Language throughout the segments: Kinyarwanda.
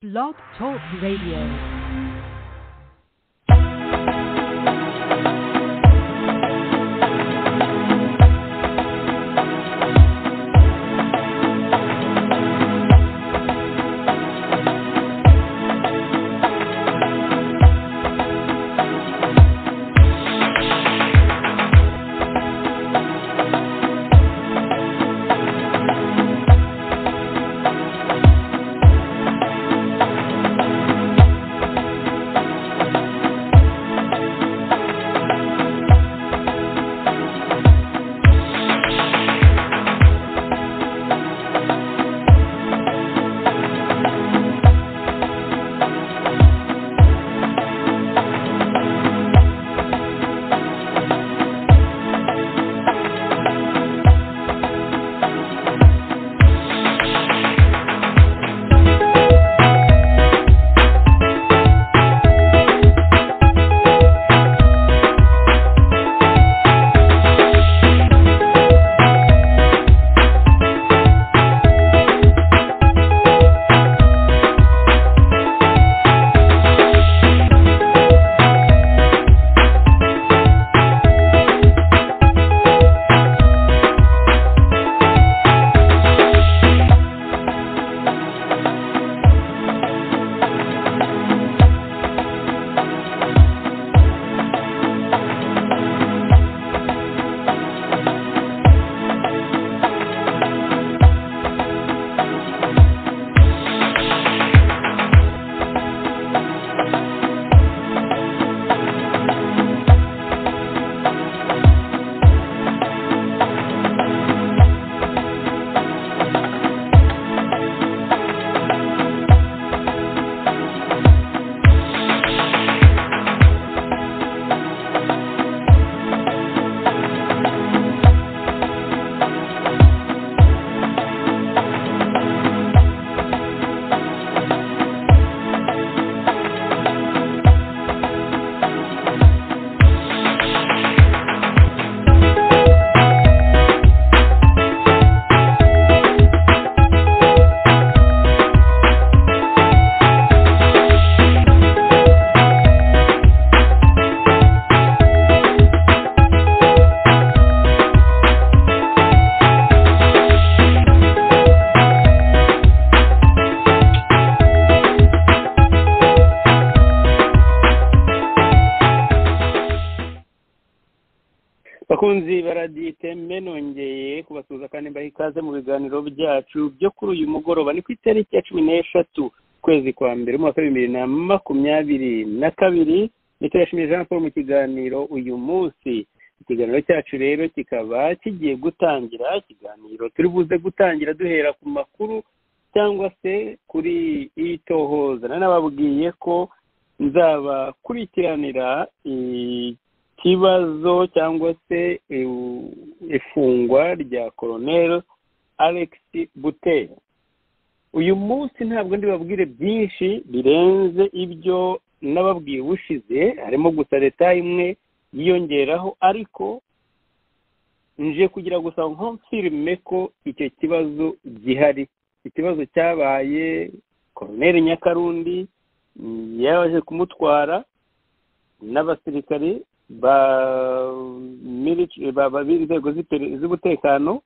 Blog Talk Radio. bakunzi baradite mbe nongeye kubasuhuza kandi mbaha ikaze mu biganiro byacu byo kuri uyu mugoroba ni ku itariki ya cumi n'eshatu ukwezi kwa mbere umwaka w'ibihumbi bibiri na makumyabiri na kabiri metero yashimye jean paul mu kiganiro uyu munsi ikiganiro cyacu rero kikaba kigiye gutangira ikiganiro turi buze gutangira duhera ku makuru cyangwa se kuri itohoza nanababwiye ko nzabakurikiranira ikibazo cyangwa se ifungwa rya koroneri alex bute uyu munsi ntabwo ndibabwire byinshi birenze ibyo nababwiye ushize harimo gusa leta imwe yiyongeraho ariko nje kugira gusa nkomfirime ko icyo kibazo gihari ikibazo cyabaye koroneri nyakarundi yaje kumutwara n'abasirikari b'inzego z'umutekano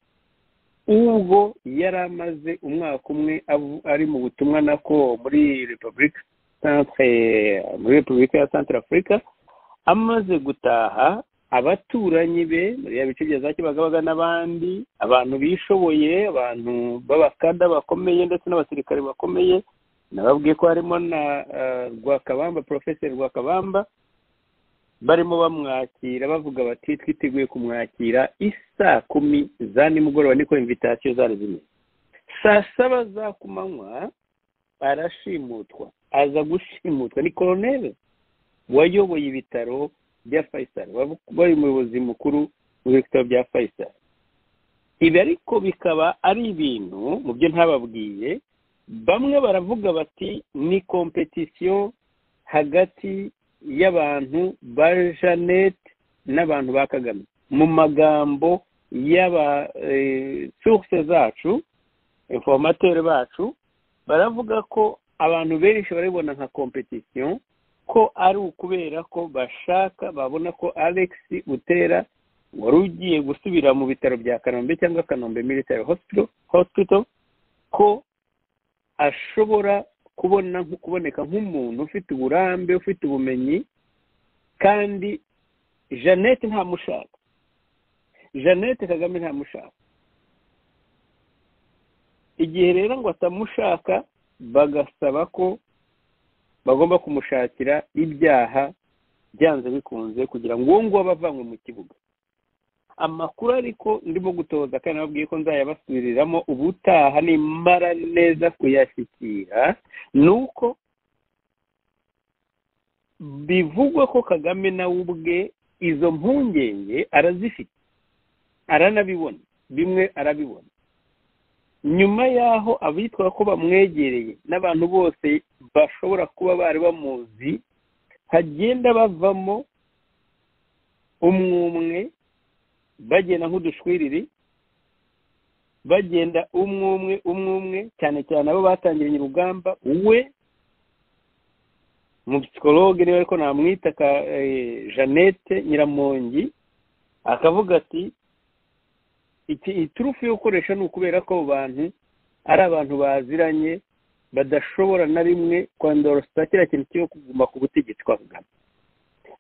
ubwo yari amaze umwaka umwe ari mu butumwa nako muri repubulika muri repubulika ya santara afurika amaze gutaha abaturanyi be muri ya bice bya za kibagabaga n'abandi abantu bishoboye abantu b'abakada bakomeye ndetse n'abasirikare bakomeye nababwiye ko harimo na rwakabamba porofeseri rwakabamba barimo bamwakira bavuga bati twiteguye kumwakira isaa kumi za nimugoroba niko imvitasiyo zari zimeze saa saba za kumanywa arashimutwa aza gushimutwa ni koroneri wayoboye ibitaro bya fayisari wari umuyobozi mukuru w'ibitaro bya fayisari ibi ariko bikaba ari ibintu mu byo ntababwiye bamwe baravuga bati ni kompetisiyo hagati y'abantu ba janete n'abantu ba kagame mu magambo y'abasurise zacu informateri bacu baravuga ko abantu benshi barabibona nka kompetisiyo ko ari ukubera ko bashaka babona ko alex butera wari ugiye gusubira mu bitaro bya kanombe cyangwa kanombe military hospital, hospital ko ashobora kubona kuboneka nk'umuntu ufite uburambe ufite ubumenyi kandi jeannette ntamushaka jeannette kagame ntamushaka igihe rero ngo atamushaka bagasaba ko bagomba kumushakira ibyaha byanze bikunze kugira ngo uwo nguwo abavanywe mu kibuga amakuru ariko ndimo gutoza kandi nababwiye ko nzayabasubiriramo ubutaha nimara neza kuyashyikira ni uko bivugwa ko kagame nawe ubwe izo mpungenge arazifite aranabibona bimwe arabibona nyuma y'aho abitwa ko bamwegereye n'abantu bose bashobora kuba bari bamuzi hagenda bavamo umwumwe bagenda nk'udushwiriri bagenda umwe umwe umwe umwe cyane cyane abo batangiranye urugamba we mu psikologe niba ariko namwita jeannette nyiramongi akavuga ati iturufu yo gukoresha ni ukubera ko abo bantu ari abantu baziranye badashobora na rimwe kwandorosa kiriya kintu cyo kuguma ku butegetsi kwa kagame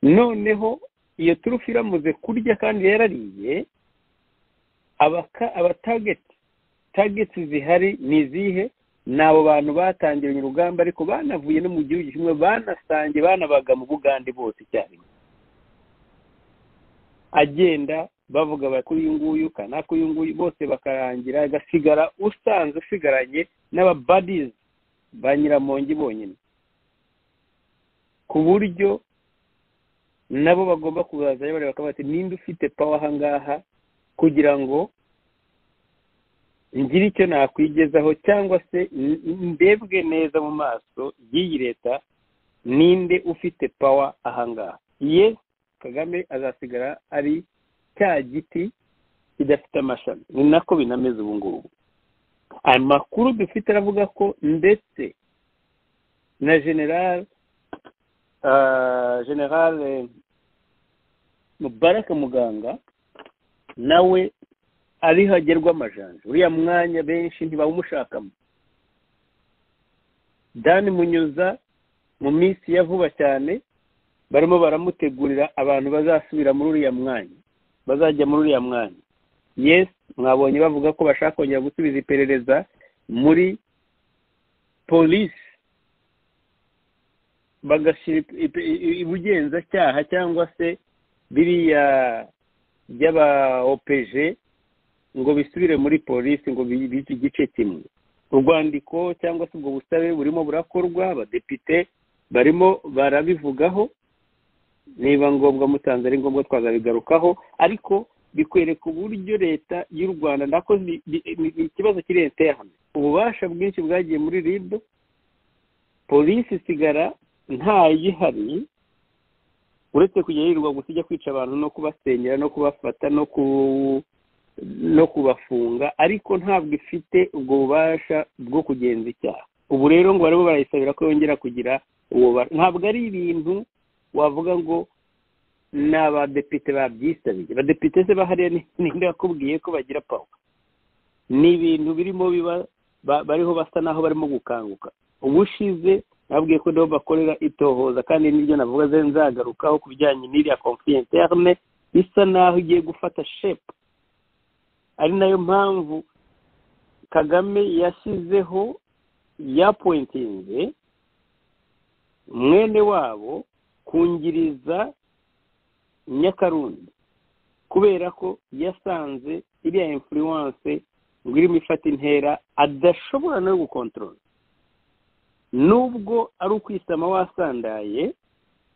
noneho iyo turufu iramuze kurya kandi yarariye abatageti tageti zihari ni izihe ni abo bantu batangiranye urugamba ariko banavuye no mu gihugu kimwe banasange banabaga mu bugande bose icyarimwe agenda bavuga bati uyu nguyu kanaka uyu nguyu bose bakarangira agasigara usanzwe usigaranye n'ababadizi ba nyiramongi bonyine ku buryo nabo bagomba kuzazayo bareba bakaba bati ninde ufite pawa ahangaha kugira ngo ngire icyo nakwigezaho cyangwa se ndebwe neza mu maso y'iyi leta ninde ufite pawa ahangaha ye kagame azasigara ari cya giti kidafite amashami ni nako binameze ubu ngubu amakuru dufite aravuga ko ndetse na generale generale mubaraka muganga nawe ariho agerwa amajanja uriya mwanya benshi ntibawumushakamo dani munyuza mu minsi ya vuba cyane barimo baramutegurira abantu bazasubira muri uriya mwanya bazajya muri uriya mwanya yesi mwabonye bavuga ko bashaka kongera gusubiza iperereza muri polisi bagashyira ubugenzacyaha cyangwa se biriya by'aba opeje ngo bisubire muri polisi ngo bibe igice kimwe urwandiko cyangwa se ubwo busabe burimo burakorwa abadepite barimo barabivugaho niba ngombwa mutanze ari ngombwa twazabigarukaho ariko bikwereka uburyo leta y'u rwanda nako ni ikibazo kiri interne ububasha bwinshi bwagiye muri rib polisi isigara ntayihari uretse kujya yirirwa gusa ijya kwica abantu no kubasenyera no kubafata no ku no kubafunga ariko ntabwo ifite ubwo bubasha bwo kugenza icyaha ubu rero ngo barimo barayisabira ko yongera kugira uwo ntabwo ari ibintu wavuga ngo ni abadepite babyisabiye abadepite se bahariya ninde wakubwiye ko bagira pawa ni ibintu birimo biba bariho basa naho barimo gukanguka ubushize nabwiye ko nabo bakorera itohoza kandi niryo navuga ze nzagarukaho ku bijyanye n'iriya konfi interne isa naho igiye gufata shepu ari nayo mpamvu kagame yashyizeho yapointinze mwene wabo kungiriza nyakarundi kubera ko yasanze iriya influence ngo irimo ifata intera adashobora no gukontorora nubwo ari ukwisama wasandaye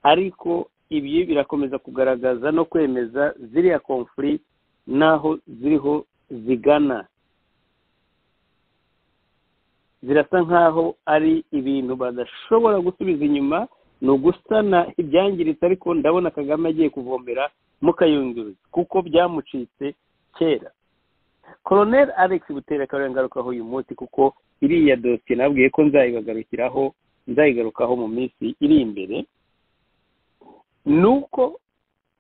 ariko ibi birakomeza kugaragaza no kwemeza ziriya konfuri n'aho ziriho zigana zirasa nk'aho ari ibintu badashobora gusubiza inyuma ni ugusana ibyangiritse ariko ndabona kagame agiye kuvomera mukayunguruza kuko byamucitse kera koroneri alex butera akaba ngarukaho uyu munsi kuko iriya dosiye nabwiye ko nzayibagarukiraho nzayigarukaho mu minsi iri imbere ni uko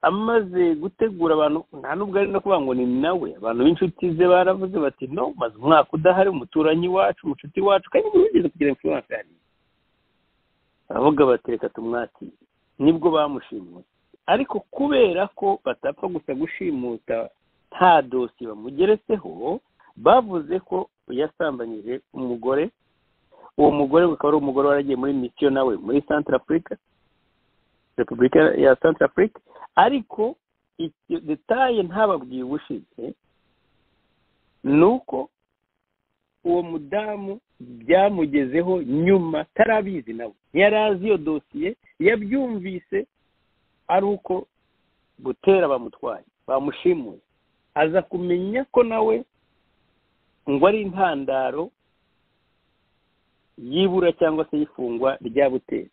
amaze gutegura abantu nta nubwo ari no kuvuga ngo ni nawe abantu b'inshuti ze baravuze bati no maze umwaka udahari umuturanyi wacu umucuti wacu kandi buri wigeze kugira influence hariya baravuga bati reka tumwakire nibwo bamushimuse ariko kubera ko batapfa gusa gushimuta nta dosiye bamugeretseho bavuze ko yasambanyije umugore uwo mugore ukaba ari umugore waragiye muri misiyo nawe muri santara afurika repubulika ya santara afurika ariko icyo detaye ntababwiye ubushize ni uko uwo mudamu byamugezeho nyuma atarabizi nawe ntiyari azi iyo dosiye yabyumvise ari uko gutera bamutwaye bamushimuye aza kumenya ko nawe ngo ari intandaro y'ibura cyangwa se y'ifungwa rya butera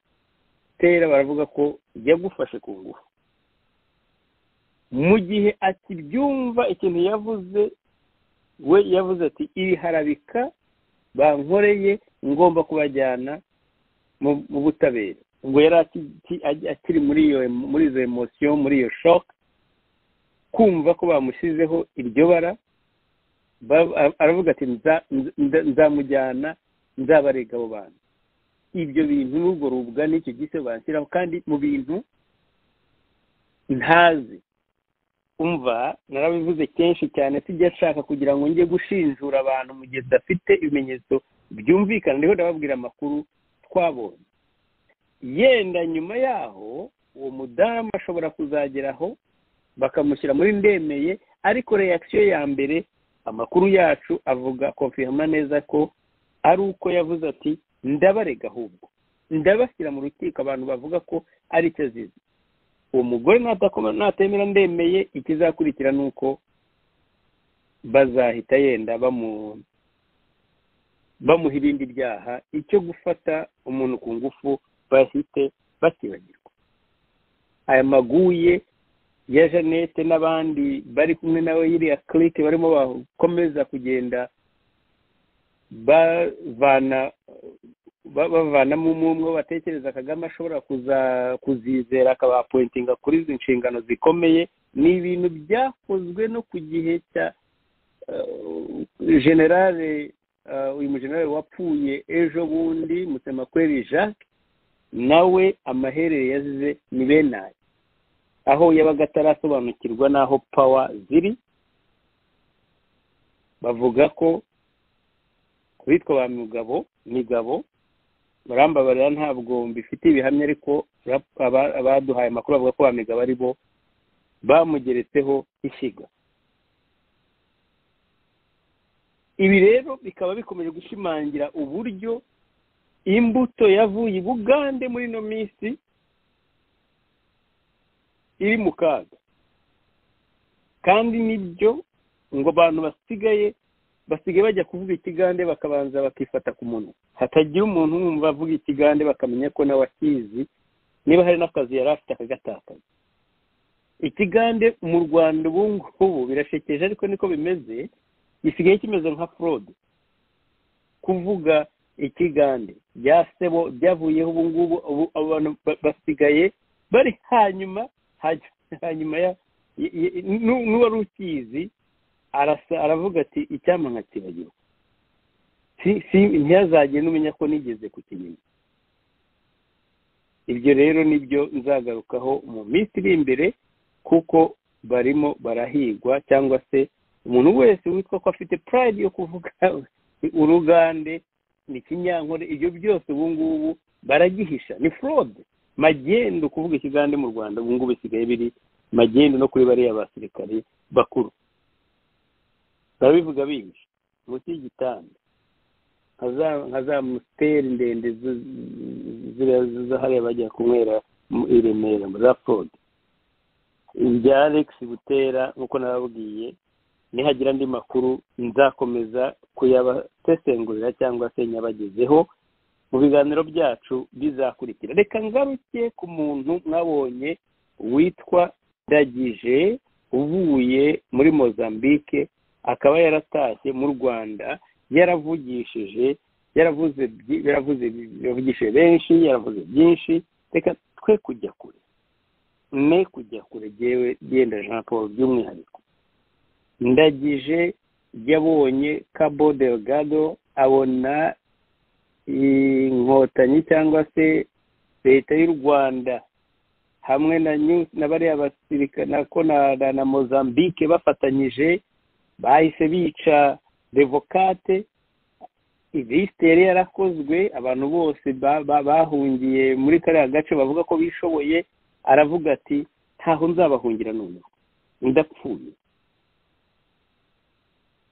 butera baravuga ko yagufashe ku ngufu mu gihe akibyumva ikintu yavuze we yavuze ati iriharabika bankoreye ngomba kubajyana mu butabera ubwo yari akiri muri iyo muri izo emosiyo muri iyo shoke kumva ko bamushyizeho iryo bara aravuga ati nzamujyana nzabarega abo bantu ibyo bintu n'ubwo rubugana icyo gise banshyiraho kandi mu bintu ntazi umva narabivuze kenshi cyane sijya nshaka kugira ngo njye gushinjura abantu mu gihe tudafite ibimenyetso byumvikana niho ndababwira amakuru twabonye yenda nyuma yaho uwo mudamu ashobora kuzageraho bakamushyira muri ndemeye ariko reakisiyo ya mbere amakuru yacu avuga konfirma neza ko ari uko yavuze ati ndabarega ahubwo ndabashyira mu rukiko abantu bavuga ko ari cyo azizi uwo mugore natemera ndemeye ikizakurikira ni uko bazahita yenda bamuha ibindi byaha icyo gufata umuntu ku ngufu bahite bakibagirwa aya maguye ya jeannette n'abandi bari kumwe nawe yiriya kirike barimo bakomeza kugenda bavana bavanamo umwe batekereza kagame ashobora kuzizera akabapointinga kuri izi nshingano zikomeye ni ibintu byakozwe no ku gihe cya generale uyu mujenerale wapfuye ejo bundi musemakweri jacques nawe amaherere yazize ni benaye aho yabaga atarasobanukirwa n'aho pawa ziri bavuga ko bitwa ba mugabo migabo barambabarira ntabwo mbifitiye ibihamya ariko abaduhaye amakuru bavuga ko ba migabo ari bo bamugeretseho ishyiga ibi rero bikaba bikomeje gushimangira uburyo imbuto yavuye i bugande muri ino minsi iri mu kaga kandi nibyo ngo abantu basigaye basigaye bajya kuvuga ikigande bakabanza bakifata ku munwa hatagira umuntu wumva avuga ikigande bakamenya ko nawe akizi niba hari n'akazi yari afite akagatakaza ikigande mu rwanda ubu ngubu birashekeje ariko niko bimeze gisigaye kimeze nka forode kuvuga ikigande bya sebo byavuyeho ubu ngubu abantu basigaye bari hanyuma hanyuma n'uwari ukizi aravuga ati icyampa nkakibagirwa ntiyazagenda umenya ko nigeze kukimenya ibyo rero nibyo nzagarukaho mu minsi iri imbere kuko barimo barahigwa cyangwa se umuntu wese witwa ko afite purayidi yo kuvuga urugande ni kinyankore ibyo byose ubu ngubu baragihisha ni forode magendu kuvuga ikigande mu rwanda ubu ngubu bisigaye biri magendu no kuri bariya basirikare bakuru barabivuga binshi munsi y'igitanda nka za musiteri ndende zahariya bajya kunywera i remera za fode ibya alex butera nk'uko nababwiye nihagira andi makuru nzakomeza kuyabasesengurira cyangwa se nyabagezeho mu biganiro byacu bizakurikira reka ngaruke ku muntu mwabonye witwa ndagije uvuye muri mozambique akaba yaratashye mu rwanda yaravugishije yaravuze byi- yaravuze yavugishije benshi yaravuze byinshi reka twe kujya kure ne kujya kure yewe genda jean paul by'umwihariko ndagije yabonye cabo delgado abona inkotanyi cyangwa se leta y'u rwanda hamwe na New- na bariya basirikare na ko na- na- na mozambique bafatanyije bahise bica devokate ilisite yari yarakozwe abantu bose ba- ba- bahungiye muri kariya gace bavuga ko bishoboye aravuga ati ntaho nzabahungira noneho ndapfuye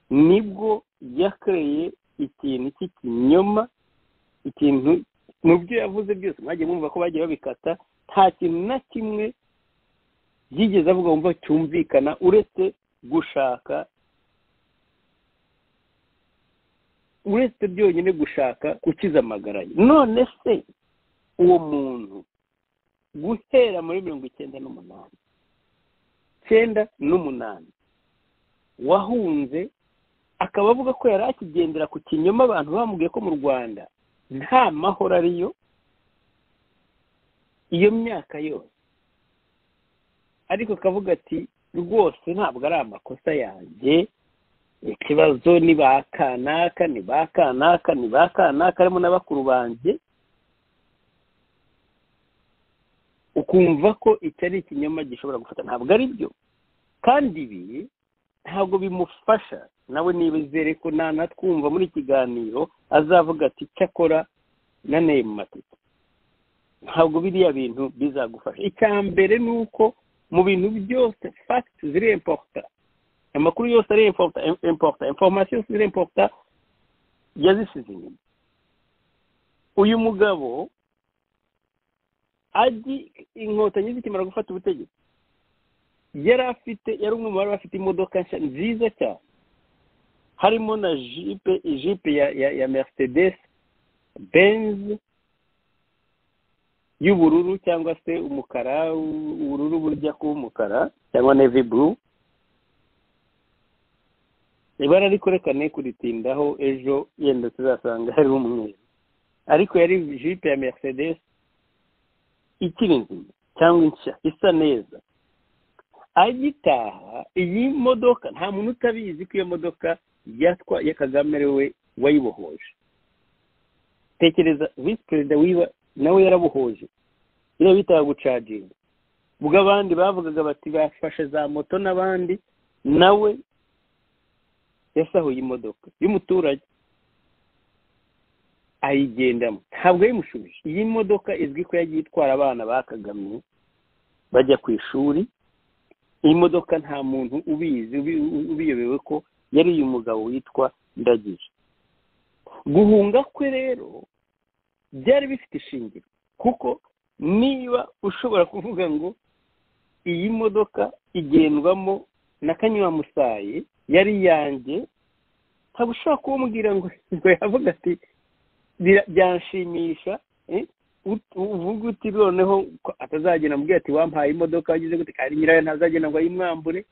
nibwo yakoreye ikintu cy'ikinyoma ikintu mu byo yavuze byose mwagiye mwumva ko bagiye babikata nta kintu na kimwe yigeze avuga wumva cyumvikana uretse gushaka uretse byonyine gushaka gukiza amagara ye none se uwo muntu guhera muri mirongo icyenda n'umunani icyenda n'umunani wahunze akaba avuga ko yari akigendera ku kinyoma abantu bamubwiye ko mu rwanda nta mahoro ariyo iyo myaka yose ariko akavuga ati rwose ntabwo ari amakosa yanjye ikibazo ni ba kanaka ni ba kanaka ni ba kanaka harimo na bakuru banjye ukumva ko iki ari ikinyoma gishobora gufata ntabwo ari byo kandi ibi ntabwo bimufasha nawe nibizere ko nta natwumva muri iki kiganiro azavuga ati cyakora naneye mu matike ntabwo biriya bintu bizagufasha icya mbere ni uko mu bintu byose fagiti ziri importa amakuru yose ari importa importa information ziri importa yazisize inyuma uyu mugabo azi inkotanyi zikimara gufata ubutegetsi yari afite yari umwe mu bari bafite imodoka nshya nziza cyane harimo na jipe jipe ya ya, ya mercedes benz y'ubururu cyangwa se umukara u- ubururu burya kuba umukara cyangwa navy blue ibara ariko reka ne kuritindaho ejo yenda tuzasanga hari umweru ariko yari jipe ya mercedes ikiri nzima cyangwa nshya isa neza agitaha iyi modoka nta muntu utabizi ko iyo modoka yatwa ya kagame ari we wayibohoje tekereza visi perezida wiwe nawe yarabohoje iriya bitaga gucaginga ubwo abandi bavugaga bati bafashe za moto n'abandi nawe yasahuye imodoka y'umuturage ayigendamo ntabwo yayimushubije iyi modoka izwi ko yagiye itwara abana ba kagame bajya ku ishuri iyi modoka nta muntu ubizi ubi- ubi- ubiyobewe ko yari uyu mugabo witwa ndagije guhunga kwe rero byari bifite ishingiro kuko niba ushobora kuvuga ngo iyi modoka igendwamo na kanyuramusaye yari yanjye ntabwo ushobora kumubwira ngo ngo yavuga ati "Bira- byanshimisha eh, ut- uvuga uti noneho ko atazagenda amubwira ati wampaye imodoka wagize gute kandi nyirayo ntazagenda ngo ayimwambure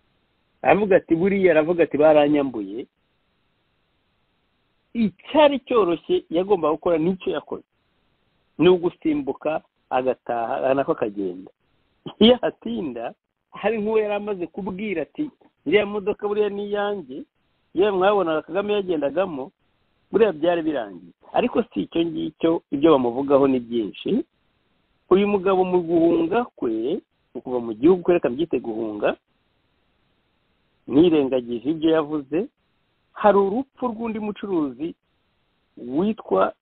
aravuga ati buriya aravuga ati baranyambuye icyari cyoroshye yagombaga gukora n'icyo yakoze ni ugusimbuka agataha nako akagenda iyo ahatinda hari nk'uwo yari amaze kubwira ati iriya modoka buriya ni iyanjye yewe mwabonaga kagame yagendagamo buriya byari birangiye ariko si icyo ngicyo ibyo bamuvugaho ni byinshi uyu mugabo mu guhunga kwe mu kuva mu gihugu kwe reka mbyite guhunga nirengagije ibyo yavuze hari urupfu rw'undi mucuruzi witwa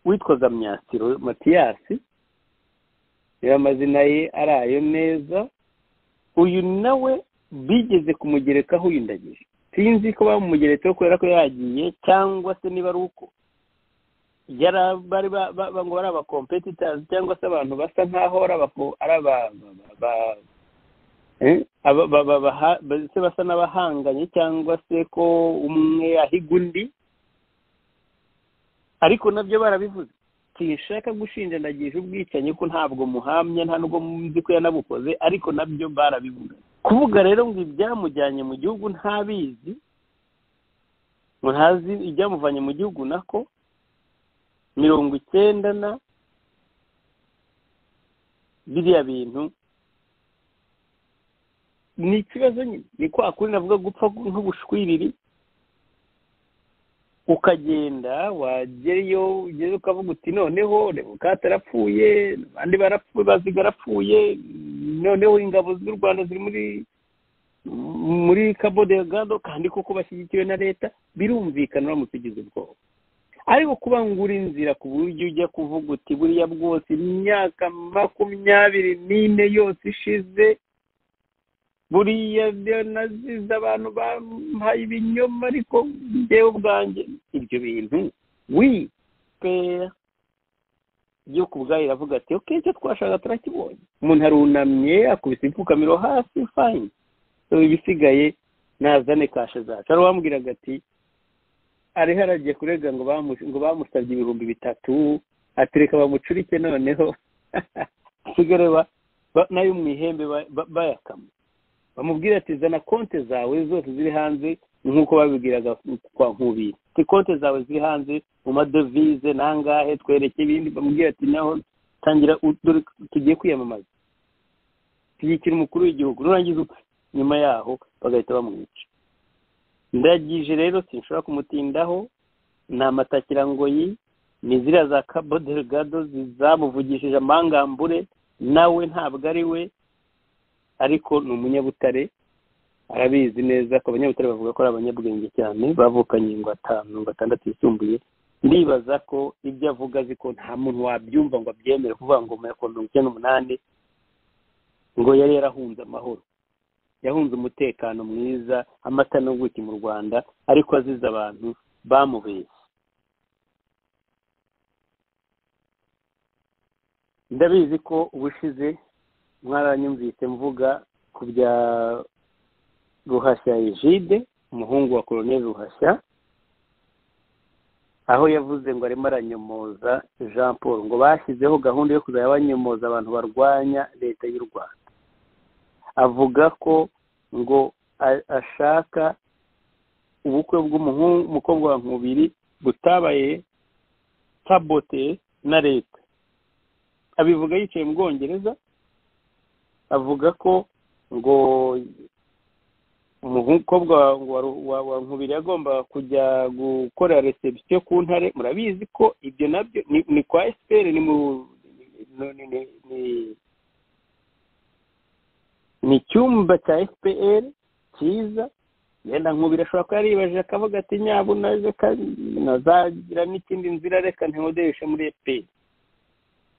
witwaga myasiro matiyasi rero amazina ye ari ayo neza uyu nawe bigeze kumugerekaho uyu ndagije sinzi ko bamumugeretseho kubera ko yagiye cyangwa se niba ari uko yari a- bari ba- ba- ba- ngo bari abacompetitors cyangwa se abantu basa nk'aho ari aba- ari aba- ba- ba- eh, aba- ba- ba- baha- ba- se basa n'abahanganye cyangwa se ko umwe ahiga undi ariko nabyo barabivuze sinshaka gushinja ndagije ubwicanyi ko ntabwo muhamya nta nubwo muzi ko yanabukoze ariko nabyo barabivuga kuvuga rero ngo ibyamujyanye mu gihugu ntabizi ngo ntazi ibyamuvanye mu gihugu nako mirongo icyenda na biriya bintu ni ikibazo nyine ni kwa kuri navuga gupfa nk'ubushwiriri ukagenda wagereyo ugeze ukavuga uti noneho rebuka atarapfuye abandi barapfuye baziga arapfuye noneho ingabo z'u rwanda ziri muri muri kabo de gado kandi koko bashyigikiwe na leta birumvikana uramutse ugize ubwoba ariko kubangura inzira ku buryo ujya kuvuga uti buriya bwose imyaka makumyabiri n'ine yose ishize buriya nazize abantu bampaye ibinyoma ariko njyewe ubwanjye ibyo bintu wipera yo ku bwayo iravuga ati oke icyo twashaka turakibonye umuntu arunamye akubise impfukamiro hasi fayini ibisigaye nazane kashe zacu ari uwambwiraga ati ariho aragiye kurega ngo bamu- ngo bamusabye ibihumbi bitatu atereka bamucurike noneho usigare ba- ba- nayo mu ihembe ba- ba- bayakama bamubwira ati zana konte zawe zose ziri hanze nk'uko babibwiraga kwa nkubiri ati konte zawe ziri hanze mu madovize nangahe twereke ibindi bamubwira ati naho tangira u- dore tugiye kwiyamamaza shyigikira umukuru w'igihugu nurangiza upfe nyuma yaho bagahita bamwica ndagije rero sinshobora kumutindaho ni amatakirangoyi ni ziriya za kabo delgado zamuvugishije amangambure nawe ntabwo ari we ariko ni umunyabutare arabizi neza ko abanyabutare bavuga ko ari abanyabwenge cyane bavukanye ingwatanu atandatu yisumbuye ndibaza ko ibyo avuga azi ko nta muntu wabyumva ngo abyemere kuvuga ngo mu ya mirongo icyenda n'umunani ngo yari yarahunze amahoro yahunze umutekano mwiza amata n'ubuki mu rwanda ariko azize abantu bamubeshye ndabizi ko ubushize mwaranyumvise mvuga ku bya ruhashya egide umuhungu wa koloneli ruhashya aho yavuze ngo arimo aranyomoza jean paul ngo bashyizeho gahunda yo kuzajya banyomoza abantu barwanya leta y'u rwanda avuga ko ngo a- ashaka ubukwe bw'umuhungu umukobwa wa nkubiri butabaye sabote na leta abivuga yicaye mu bwongereza avuga ko ngo umukobwa wa- wa- wa- wa nkubiri yagombaga kujya gukorera reception ku ntare murabizi ko ibyo nabyo ni- ni kwa esiperi ni mu ni- ni- ni- ni- ni icyumba cya fpr cyiza yenda nkubiri ashobora kuba yaribajije akavuga ati nyabuna reka nazagira n'ikindi nzira reka ntihodeshe muri fpr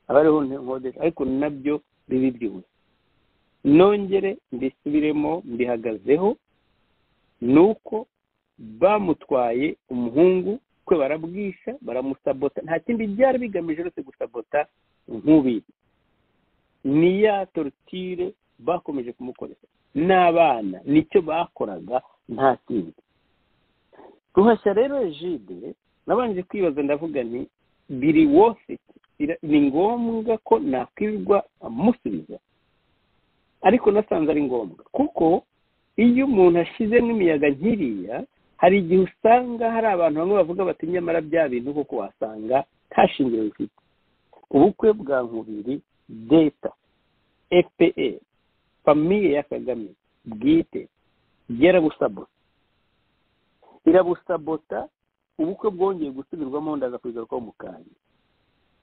aba ariho ntihodeshe ariko nabyo biba ibyuwe nongere mbisubiremo mbihagazeho ni uko bamutwaye umuhungu kwe barabwisha baramusabota nta kindi byari bigamije uretse gusabota nkubiri ni ya torutire bakomeje kumukoresha n'abana nicyo bakoraga nta kindi ruhashya rero egide nabanje kwibaza ndavuga nti biri wofiti ni ngombwa ko nakwirirwa amusubiza ariko nasanze ari ngombwa kuko iyo umuntu ashize n'imiyaga nkiriya hari igihe usanga hari abantu bamwe bavuga bati nyamara bya bintu koko wasanga nta shingiro bifite ubukwe bwa nkubiri deta fpr famiye ya kagame bwite byarabusabota irabusabota ubukwe bwongeye gusubirwamo ndaza kubigarukaho mu kanya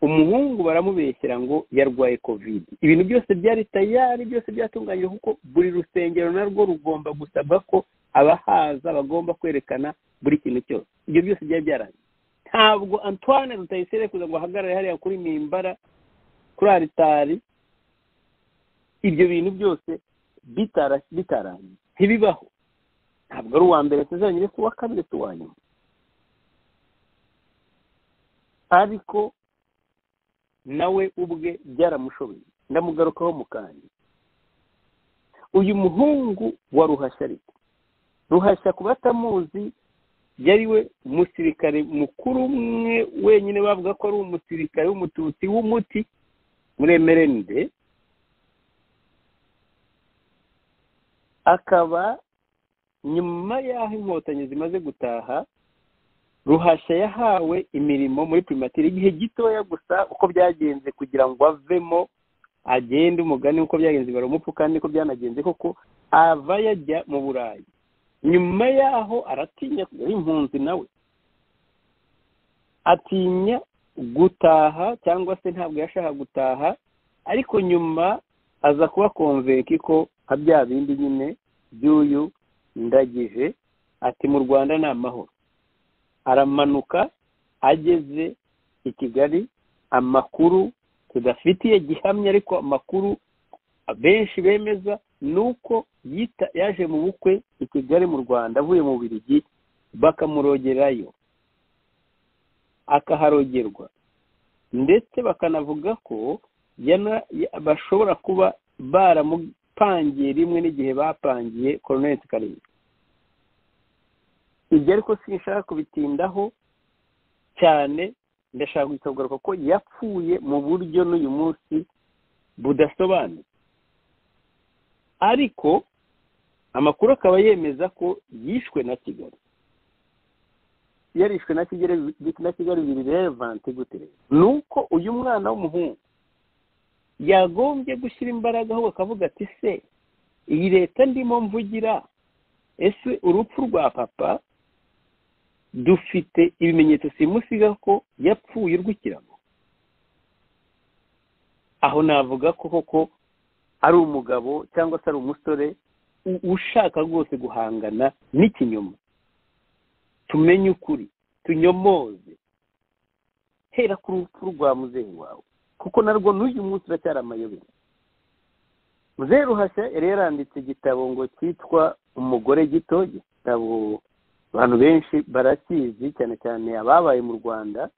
umuhungu baramubeshyera ngo yarwaye covid ibintu byose byari tayari byose byatunganyijwe kuko buri rusengero narwo rugomba gusabwa ko abahaza bagomba kwerekana buri kintu cyose ibyo byose byari byarangiye ntabwo antoine rutayisire kuza ngo ahagarare hariya kuri mimbara kuri aritari ibyo bintu byose bitara- bitarangiye ntibibaho ntabwo ari uwa mbere tuzongere si uwa kabiri si uwa nyuma ariko nawe ubwe byaramushobeye ndamugarukaho mu kanya uyu muhungu wa ruhashya ariko ruhashya ku batamuzi yari we umusirikare mukuru umwe wenyine bavuga ko ari umusirikare w'umututsi w'umuti muri emerende akaba nyuma y'aho inkotanyi zimaze gutaha ruhashya yahawe imirimo muri primatire igihe gitoya gusa uko byagenze kugira ngo avemo agende umugani uko byagenze barumupfu kandi niko byanagenze koko ava yajya mu burayi nyuma yaho aratinya kujya impunzi nawe atinya gutaha cyangwa se ntabwo yashaka gutaha ariko nyuma aza kuba konvenki ko nka bya bindi nyine by'uyu ndagije ati mu rwanda ni amahoro aramanuka ageze i kigali amakuru tudafitiye gihamya ariko amakuru benshi bemeza ni uko yita yaje mu bukwe i kigali mu rwanda avuye mu birigi bakamurogerayo akaharogerwa ndetse bakanavuga ko bashobora kuba baramupangiye rimwe n'igihe bapangiye koroneti karindwi ibyo ariko sinshaka kubitindaho cyane ndashaka gusohoka ko yapfuye mu buryo n'uyu munsi budasobanutse ariko amakuru akaba yemeza ko yishwe na kigali yarishwe na kigali na kigali bibiri revanti gute ni uko uyu mwana w'umuhungu yagombye gushyira imbaraga ahubwo akavuga ati se iyi leta ndimo mvugira ese urupfu rwa papa dufite ibimenyetso simusiga ko yapfuye urw'ikirago aho navuga ko koko ari umugabo cyangwa se ari umusore ushaka rwose guhangana n'ikinyoma tumenye ukuri tunyomoze hera ku rupfu rwa muzehe wawe kuko narwo n'uyu munsi uracyari amayobera muzehe ruhashya yari yaranditse igitabo ngo cyitwa umugore gito igitabo abantu benshi barakizi cyane cyane ababaye mu rwanda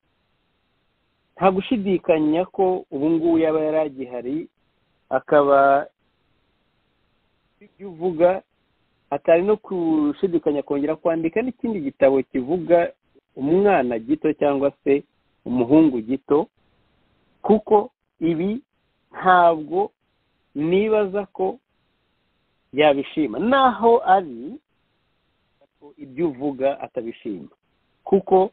nta gushidikanya ko ubu ngubu yaba yaragihari akaba ibyo uvuga atari no gushidikanya kongera kwandika n'ikindi gitabo kivuga umwana gito cyangwa se umuhungu gito kuko ibi ntabwo nibaza ko yabishima naho ari ibyo uvuga atabishima kuko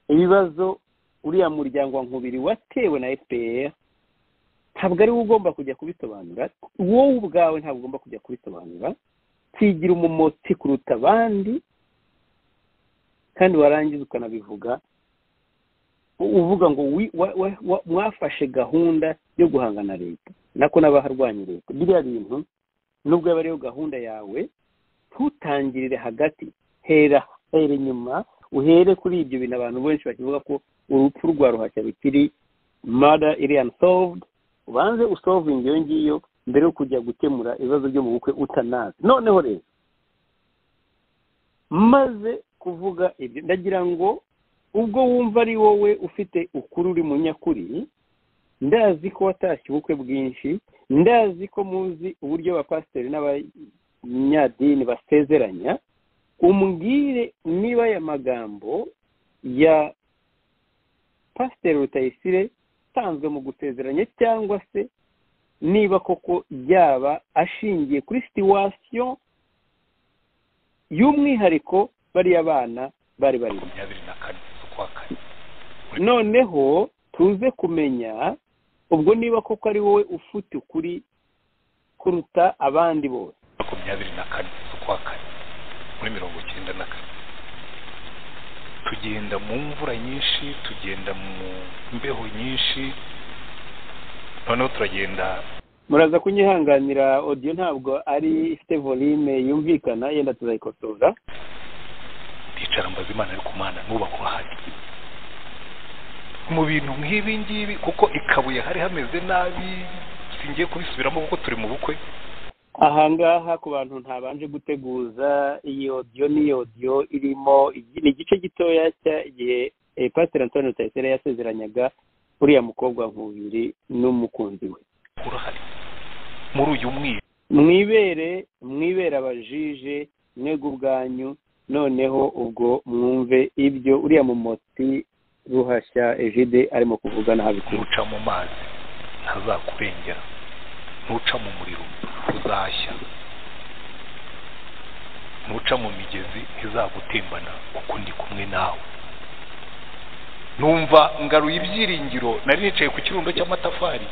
ibibazo uriya muryango wa nkubiri watewe na fpr ntabwo ari wowe ugomba kujya kubisobanura wowe ubwawe ntabwo ugomba kujya kubisobanura kigira umumotsi kuruta abandi kandi warangiza ukanabivuga uvuga ngo mwafashe gahunda yo guhangana leta nako n'abaharwanya leta biriya bintu nubwo yaba ariyo gahunda yawe ntutangirire hagati hera hera inyuma uhere kuri ibyo bintu abantu benshi bakivuga ko urupfu rwa ruhashya rukiri mada iri ansovudi ubanze usovingi iyo ngiyo mbere yo kujya gukemura ibibazo byo mu bukwe utanazi noneho rero maze kuvuga ibyo ndagira ngo ubwo wumva ari wowe ufite ukuri uri mu nyakuri ndazi ko watashye ubukwe bwinshi ndazi ko muzi uburyo abapasiteri n'abanyadini basezeranya umbwire niba aya magambo ya pasiteri rutayisire asanzwe mu gusezeranya cyangwa se niba koko yaba ashingiye kuri situwasiyo y'umwihariko bariya bana bari bari noneho tuze kumenya ubwo niba koko ari wowe ufite ukuri kuruta abandi bose makumyabiri na kane z'ukwa kane muri mirongo icyenda na kane tugenda mu mvura nyinshi tugenda mu mbeho nyinshi noneho turagenda muraza kunyihanganira odiyo ntabwo ari ifite volume yumvikana yenda turayikosora ndicara mbaza imana ariko mana nuba kurahari mu bintu nk'ibi ngibi kuko ikabuye hari hameze nabi singiye kubisubiramo kuko turi mu bukwe ahangaha ku bantu ntabanje guteguza iyi odiyo ni odiyo irimo ni igice gitoya cy'igihe pasiteri antoni rutayisire yasezeranyaga uriya mukobwa nkubiri n'umukunzi we urahari muri uyu mwira mwibere mwibere abajije mwego ubwanyu noneho ubwo mwumve ibyo uriya mumotsi ruhashya ejide arimo kuvuga nabi ntuca mu mazi ntazakurengera ntuca mu muriro uzashya nuca mu migezi ntizagutembana kuko ndi kumwe nawe numva ngaruye ibyiringiro nari nicaye ku kirundo cy'amatafari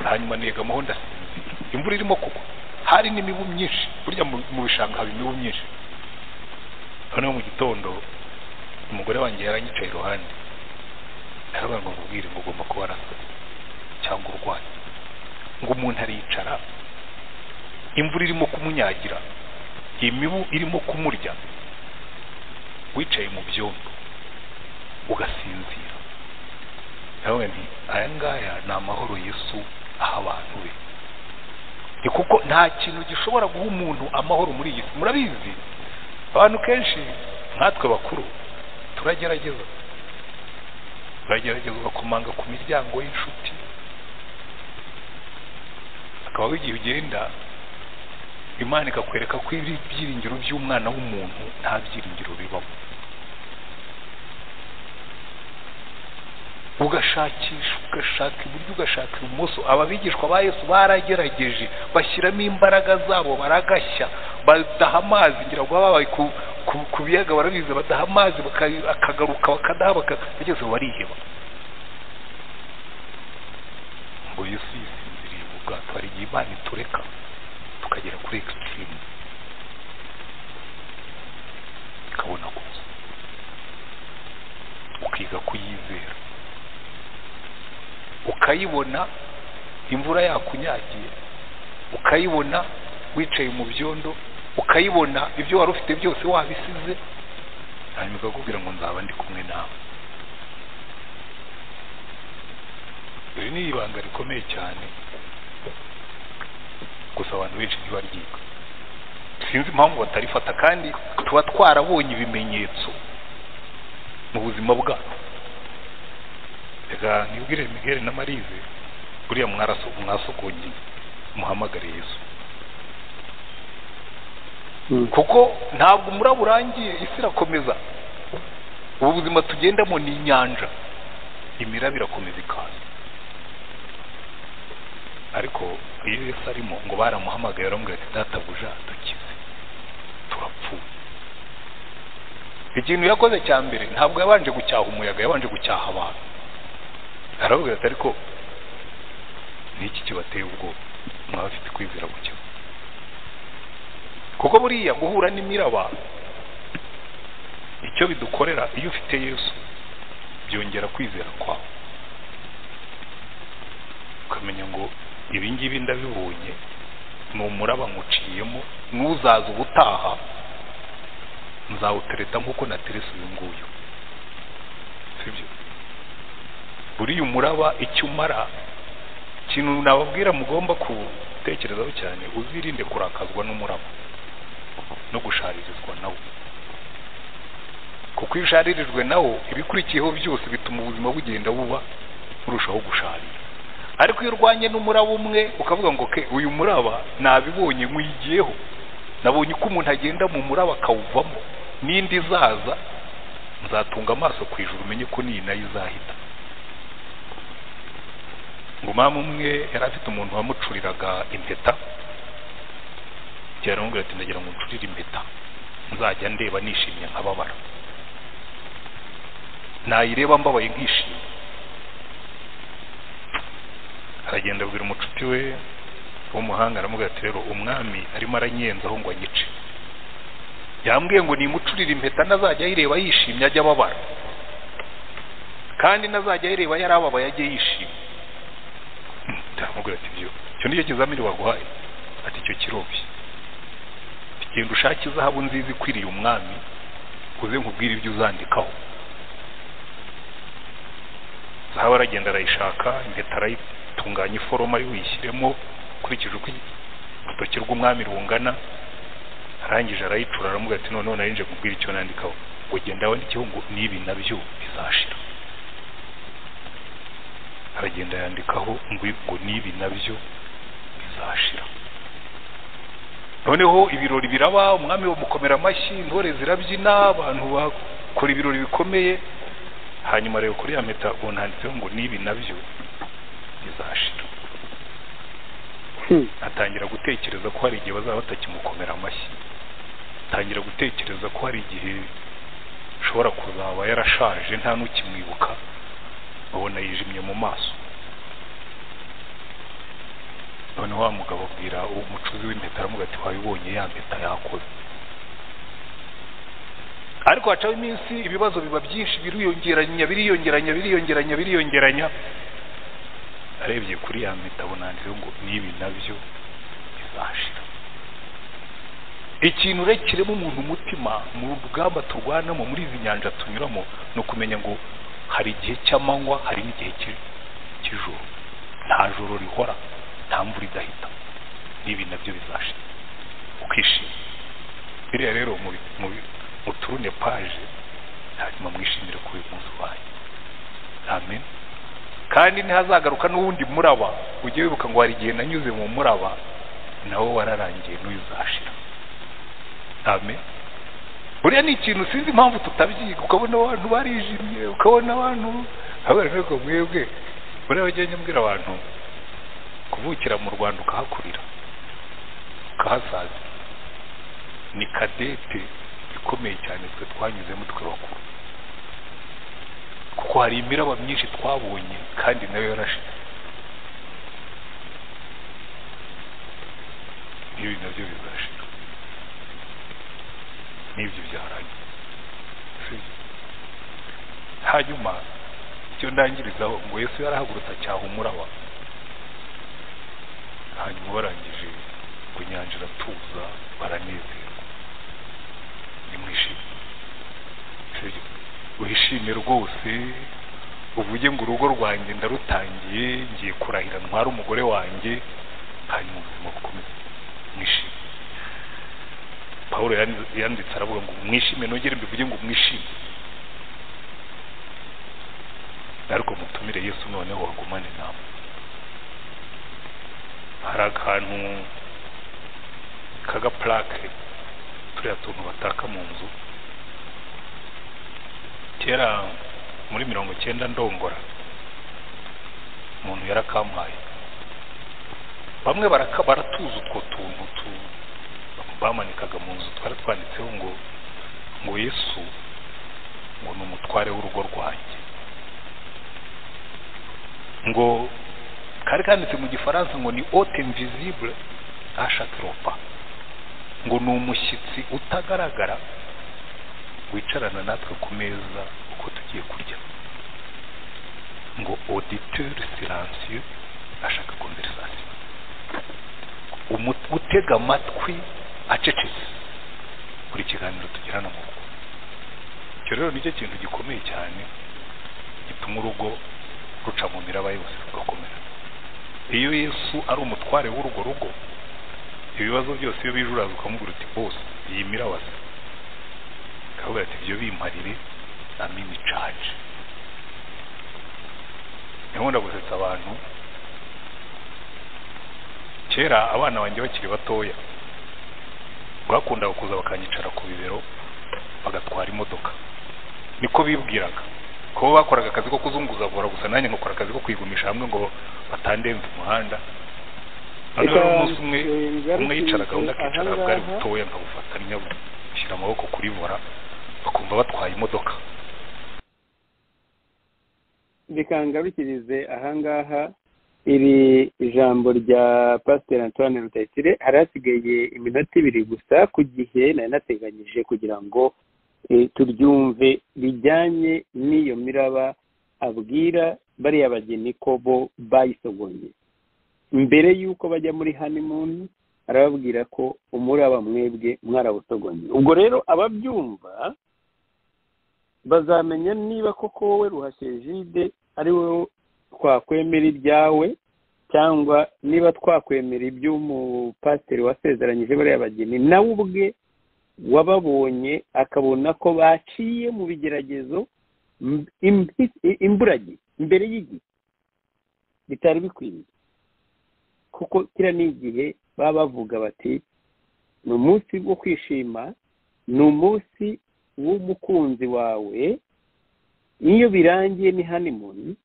hanyuma negamaho ndasinzira imvura irimo kugwa hari n'imibu myinshi burya mu mu bishanga haba imibu myinshi noneho mu gitondo umugore wanjye yaranyicaye iruhande aravuga ngo mubwire ngo ugomba kuba warasaze cyangwa urwaye ngo umuntu aricara imvura irimo kumunyagira imibu irimo kumurya wicaye mu byondo ugasinzira nawe nti aya ngaya ni amahoro yesu aha abantu be ni kuko nta kintu gishobora guha umuntu amahoro muri iyi si murabizi abantu kenshi nkatwe bakuru turagerageza turagerageza ugakomanga ku miryango y'inshuti akaba igihe ugenda imana ikakwereka ko ibi byiringiro by'umwana w'umuntu nta byiringiro bibamo ugashakisha ugashaka iburyo ugashaka ibumoso ababigishwa ba yesu baragerageje bashyiramo imbaraga zabo baragashya badaha amazi ngira ngo baba babaye ku- ku- ku biyaga barabizi badaha amazi baka- akagaruka bakadaha baka- bageze aho bariheba ngo yesu yisinziriye mu bwato hari igihe imana itureka tukagera kuri ekisitirimu ikabona gusa ukiga kuyizera ukayibona imvura yakunyagiye ukayibona wicaye mu byondo ukayibona ibyo wari ufite byose wabisize hanyuma ikakubwira ngo nzaba ndi kumwe nawe iri ni ibanga rikomeye cyane gusa abantu benshi ntibaryiga sinzi impamvu batarifata kandi tuba twarabonye ibimenyetso mu buzima bwacu reka ntibwire miguel na marize buriya mwaraso mwasogongeye muhamagare yesu kuko ntabwo umuraba urangiye isi irakomeza ubu buzima tugendamo ni inyanja imiraba irakomeza ikaza ariko iyo yesu arimo ngo baramuhamagaye baramubwira ati databuja dukize turapfuye ikintu yakoze cya mbere ntabwo yabanje gucyaha umuyaga yabanje gucyaha abantu aravuga ati ariko niki kibateye ubwoba mwaba bafite kwizera guke kuko buriya guhura n'imiraba icyo bidukorera iyo ufite yesu byongera kwizera kwawe ukamenya ngo ibi ngibi ndabibonye ni umuraba nywuciyemo n'uzaza ubutaha nzawutereta nk'uko nateretse uyu nguyu sibyo buriya umuraba icyo umara ikintu nababwira mugomba gutekerezaho cyane uzirinde kurakazwa n'umuraba no gusharirizwa nawo kuko iyo usharirijwe nawo ibikurikiyeho byose bituma ubuzima bugenda buba burushaho gusharira ariko iyo urwanye n'umuraba umwe ukavuga ngo ke uyu muraba nabibonye nkuyigiyeho nabonye uko umuntu agenda mu muraba akawuvamo n'indi izaza nzatunga amaso ku ijuru umenye ko n'iyi nayo izahita ngo umwami umwe yari afite umuntu wamucuriraga impeta yaramubwira ati ndagira ngo uncurire impeta nzajya ndeba nishimye nkababara nayireba mbabaye nkishimye aragenda abwira umucuti we w'umuhanga aramubwira ati rero umwami arimo aranyenzaho ngo anyice yambwiye ngo nimucurire impeta nazajya ayireba yishimye ajya ababara kandi nazajya ayireba yarababaye ajye yishimye ndamubwira ati byo icyo nicyo kizamini waguhaye ati icyo kirobye genda ushake izahabu nziza ikwiriye umwami uze nkubwire ibyo uzandikaho zahabu aragenda arayishaka impeta arayitunganya iforoma yo uyishyiremo ukurikije uko urutoki rw'umwami rungana arangije arayicura aramubwira ati noneho narinje kubwira icyo nandikaho ngo genda wandikeho ngo n'ibi nabyo bizashira aragenda yandikaho ngo ngo n'ibi nabyo bizashira noneho ibirori biraba umwami bamukomera amashyi intore zirabyina abantu bakora ibirori bikomeye hanyuma rero kuri ya mpeta ubona handitseho ngo n'ibi nabyo bizashira atangira gutekereza ko hari igihe bazaba batakimukomera amashyi tangira gutekereza ko hari igihe ashobora kuzaba yarashaje nta n'ukimwibuka ubona yijimye mu maso none wa mugabo abwira uwo mucuzi w'impeta aramuga ati wabibonye ya mpeta yakoze ariko hacaho iminsi ibibazo biba byinshi biriyongeranya biriyongeranya biriyongeranya biriyongeranya arebye kuri ya mpeta abona rero ngo n'ibi nabyo bizashira ikintu urekiremo umuntu umutima mu rugamba turwanamo muri izi nyanja tunyuramo ni ukumenya ngo hari igihe cy'amanywa hari n'igihe cy'i- cy'ijoro nta joro rihora nta mvura idahita n'ibi nabyo bizashira ukishima biriya rero mubi- mubi- muturune paje hanyuma mwishimire ko uyu munsi ubaye amen kandi ntihazagaruka n'uwundi muraba ujye wibuka ngo hari igihe nanyuze mu muraba nawo wararangiye n'uyu uzashira amen buriya ni ikintu sinzi impamvu tutabyiga ukabona abantu barijimye ukabona abantu abana ariko mwebwe buriya wajyanye mbwira abantu kuvukira mu rwanda ukahakurira ukahasaza ni kadete ikomeye cyane twe twanyuzemo twe bakuru kuko hari imiraba myinshi twabonye kandi nayo yarashize ibi nabyo bizashira n'ibyo byarangiye sibyo hanyuma icyo ndangirizaho ngo yesu yarahagurutse acyaha umuraba hanyuma barangije ngo inyanja iratuza baranezerwa nimwishime sibyo wishime rwose uvuge ngo urugo rwanjye ndarutangiye ngiye kurahira ntware umugore wanjye hanyuma ubuzima bukomeze mwishime pawulo yan- yanditse aravuga ngo mwishime nongere mbivuge ngo mwishime ariko mutumire yesu noneho wagumane nawe hari akantu k'agaplake turiya tuntu bataka mu nzu kera muri mirongo cyenda ndongora umuntu yarakampaye bamwe baraka baratuza utwo tuntu tu- bamanikaga mu nzu twari twanditseho ngo ngo yesu ngo ni umutware w'urugo rwanjye ngo kari kanditse mu gifaransa ngo ni ote invisible ashatropa ngo ni umushyitsi utagaragara wicarana natwe ku meza uko tugiye kurya ngo auditeur silencieux ashaka conversation umu- utega amatwi acecetse buri kiganiro tugirana mu rugo icyo rero nicyo kintu gikomeye cyane gituma urugo ruca mu miraba yose rugakomera iyo yesu ari umutware w'urwo rugo ibibazo byose iyo bijuraza ukamubwira uti bose iyi miraba se akavuga ati ibyo bimparire amini caje nkunda gusetsa abantu kera abana banjye bakiri batoya rwakundaga kuza bakanyicara ku bibero bagatwara imodoka niko bibwiraga kuba bakoraga akazi ko kuzunguzavura gusa nanjye nkakora akazi ko kwigumisha hamwe ngo batandembe umuhanda noneho Reka, umunsi umwe eh, ngaruke umwe yicaraga undi akicara ahangaha. bwari butoya nkabufatanya bushyira amaboko kuri vora bakumva batwaye imodoka reka ngarukirize ahangaha iri ijambo rya pasiteri antoine rutayisire hari hasigaye iminota ibiri gusa ku gihe nari nateganyije kugira ngo eh, turyumve bijyanye n'iyo miraba abwira bariya bageni ko bo bayisogonye mbere y'uko bajya muri hanimuni arababwira ko umuraba mwebwe mwarawusogonye ubwo rero ababyumva bazamenya niba koko wowe ruhashejide ari wowe twakwemera ibyawe cyangwa niba twakwemera iby'umupasiteri wasezeranyije bariya bageni nawe ubwe wababonye akabona ko baciye mu bigeragezo m- impi- imburagihe mbere y'igihe bitari bikwiriye kuko kiriya ni igihe baba bavuga bati ni umunsi wo kwishima ni umunsi w'umukunzi wawe iyo birangiye ni hanimuni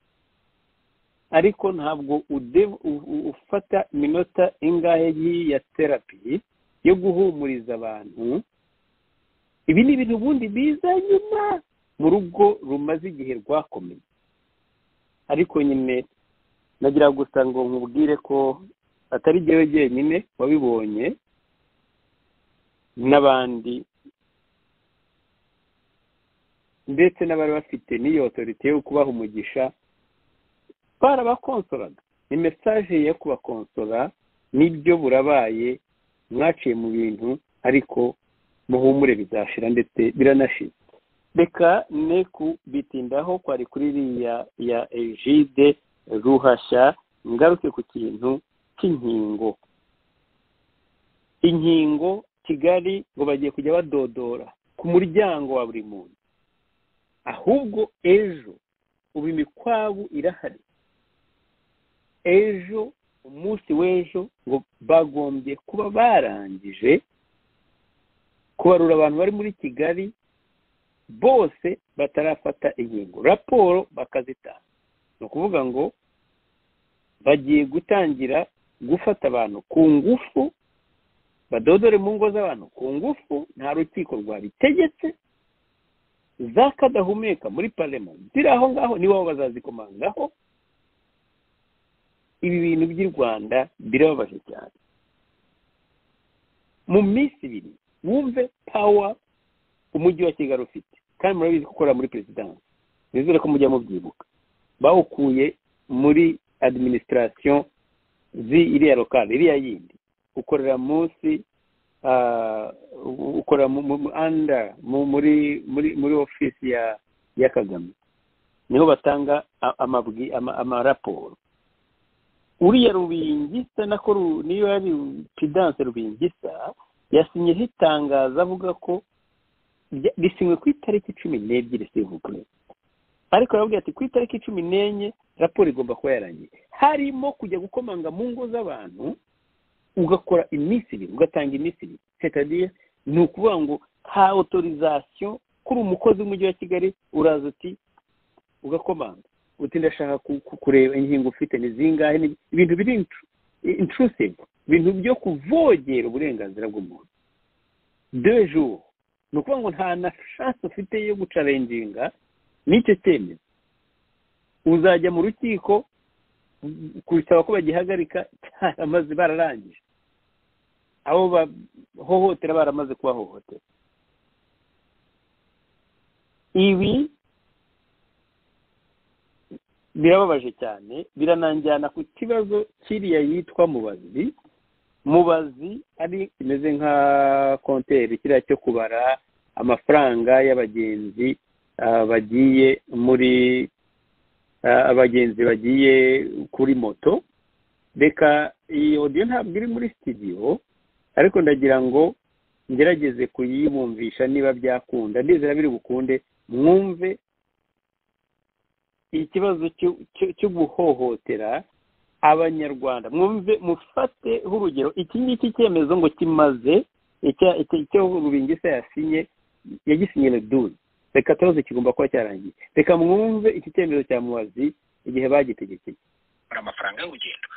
ariko ntabwo ude- u- u- ufata iminota ingahe y'iya terapi yo guhumuriza abantu ibi ni ibintu ubundi biza nyuma mu rugo rumaze igihe rwakomeye ariko nyine nagira gusa ngo nkubwire ko atari jyewe jyenyine wabibonye n'abandi ndetse n'abari bafite n'iyo otorite yo kubaha umugisha barabakonsoraga ni mesaje yo kubakonsora nibyo burabaye mwaciye mu bintu ariko muhumure bizashira ndetse biranashize reka ne kubitindaho kwari kuri iriya ya ejide ruhashya ngaruke ku kintu cy'inkingo inkingo kigali ngo bagiye kujya badodora ku muryango wa buri muntu ahubwo ejo ubu imikwabu irahari ejo umunsi w'ejo ngo bagombye kuba barangije kubarura abantu bari muri kigali bose batarafata inkingo raporo bakazitanga ni ukuvuga ngo bagiye gutangira gufata abantu ku ngufu badodore mu ngo z'abantu ku ngufu nta rukiko rwabitegetse za kadahumeka muri parema ziri aho ngaho ni bo bazazikomangaho ibi bintu by'i rwanda birababaje cyane mu minsi ibiri wumve pawa umujyi wa kigali ufite kandi murabizi gukora muri perezidansi nizere ko mujya mubyibuka bawukuye muri adiminisitirasiyo iriya lokale iriya yindi ukorera munsi ukora anda muri muri muri ofisi ya ya kagame niho batanga amaraporo uriya rubingisa nako niyo yari pidanse rubingisa yasinyeho itangazo avuga ko risinywe ku itariki cumi n'ebyiri sivugwe ariko aravuga ati ku itariki cumi n'enye raporo igomba kuba yarangiye harimo kujya gukomanga mu ngo z'abantu ugakora iminsi ibiri ugatanga iminsi ibiri setadiye ni ukuvuga ngo ha otorizasiyo kuri umukozi w'umujyi wa kigali uraza uti ugakomanga uti ndashaka kureba inkingo ufite ni zingahe ibintu biri intrusive ibintu byo kuvogera uburenganzira bw'umuntu dejo ni ukuvuga ngo nta na shansi ufite yo gucarenginga n'icyo cyemezo uzajya mu rukiko gusaba ko bagihagarika cyaramaze bararangije abo bahohotera baramaze kubahohotera ibi birababaje cyane birananjyana ku kibazo kiriya yitwa mubazi mubazi ari kimeze nka konteri kiriya cyo kubara amafaranga y'abagenzi bagiye muri abagenzi bagiye kuri moto reka iyi odiyo ntabwo iri muri sitidiyo ariko ndagira ngo ngerageze kuyibumvisha niba byakunda ndizera biri bukunde mwumve ikibazo cyo guhohotera abanyarwanda mwumve mufate nk'urugero iki ngiki cyemezo ngo kimaze icyo rubingisa yasinye yagisinye dudu reka tubaze kigomba kuba cyarangiye reka mwumve iki cyemezo cya mubazi igihe bagitegekeye amafaranga y'urugendo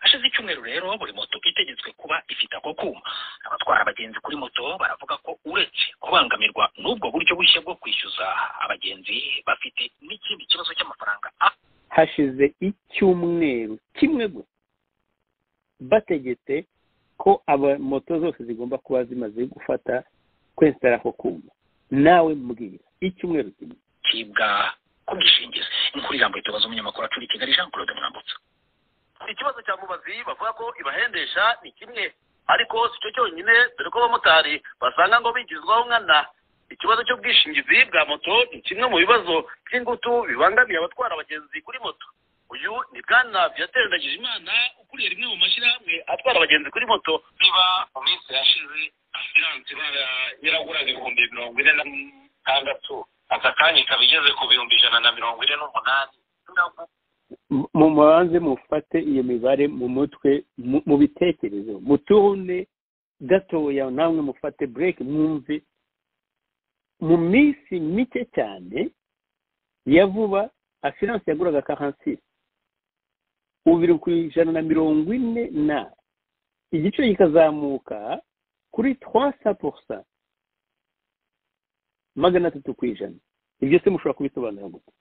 hashize icyumweru rero buri moto itegetswe kuba ifite ako kuma abatwara abagenzi kuri moto baravuga ko uretse kubangamirwa n'ubwo buryo bushya bwo kwishyuza abagenzi bafite n'ikindi kibazo cy'amafaranga hashize icyumweru kimwe gusa bategetse ko moto zose zigomba kuba zimaze gufata kwensitara ako kuma nawe mbwira icyumweru kimwe kibwa ku bwishingizi inkuru irambuye tubaza umunyamakuru acuri kigali jean claude mwambutsa ikibazo cya mubazi bavuga ko ibahendesha ni kimwe ariko si cyo cyonyine dore ko abamotari basanga ngo bigizwaho nkana ikibazo cy'ubwishingizi bwa moto ni kimwe mu bibazo by'ingutu bibangamiye abatwara abagenzi kuri moto uyu ni bwana viateur ndagijimana ukuriye rimwe mu mashyirahamwe atwara abagenzi kuri moto niba mu minsi yashize asiranse yaraguraga ibihumbi mirongo ine na tandatu aka kanya ikaba igeze ku bihumbi ijana na mirongo ine n'umunani mu mabanze mufate iyo mibare mu mutwe mu bitekerezo muturune gatoya namwe mufate bureke mwumve mu minsi mike cyane ya vuba asiranse yaguraga karansisi bibiri ku ijana na mirongo ine na igiciro kikazamuka kuri twa sa magana atatu ku ijana ibyo se mushobora kubisobanura gute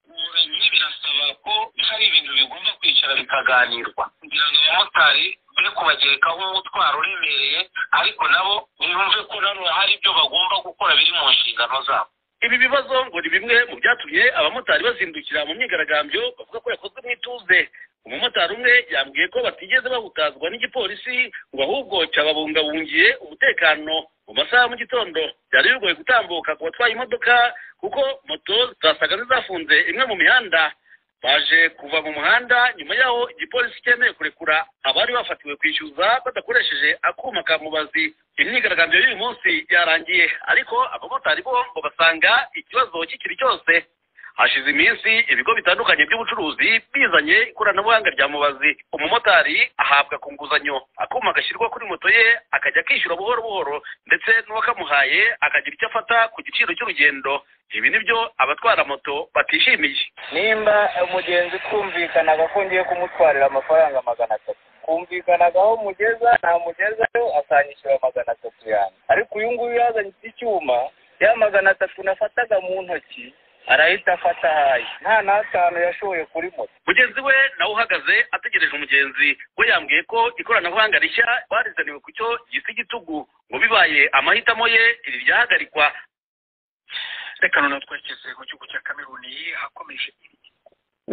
ubumenyi birasaba ko hari ibintu bigomba kwicara bikaganirwa kugira ngo abamotari be kubagerekaho umutwaro uremereye ariko nabo bumve ko nanone hari ibyo bagomba gukora biri mu nshingano zabo ibi bibazo ngo ni bimwe mu byatumye abamotari bazindukira mu myigaragambyo bavuga ko yakozwe mu ituze umumotari umwe yambwiye ko batigeze bahutazwa n'igipolisi ngo ahubwo cyababungabungiye umutekano mu masaha ya mu gitondo byari bigoye gutambuka ku batwaye imodoka kuko moto zasaga n'izafunze imwe mu mihanda baje kuva mu muhanda nyuma y'aho igipolisi cyemeye kurekura abari bafatiwe kwishyuza badakoresheje akuma ka mubazi imyigaragambyo y'uyu munsi yarangiye ariko abamotari bo ngo basanga ikibazo kikiri cyose hashize iminsi ibigo bitandukanye by'ubucuruzi bizanye ikoranabuhanga rya mubazi umumotari ahabwa ku nguzanyo akuma gashyirwa kuri moto ye akajya akishyura buhoro buhoro ndetse n'uwakamuhaye akagira icyo afata ku giciro cy'urugendo ibi nibyo abatwara moto batishimiye nimba umugenzi twumvikanaga ko ngiye kumutwarira amafaranga magana atatu kumvikanaga aho mugeza ntamugezayo asanyishyura magana atatu yanjye ariko uyu nguyu yazanye iki cyuma ya magana atatu nafataga mu ntoki arahita afata ahaye nta n'atanu yashoye kuri moto mugenzi we nawe uhagaze ategereje umugenzi we yambwiye ko ikoranabuhanga rishya barizaniwe ku cyo gisa igitugu ngo bibaye amahitamo ye iri ryahagarikwa reka noneho twerekeze mu gihugu cya kameruni akomeje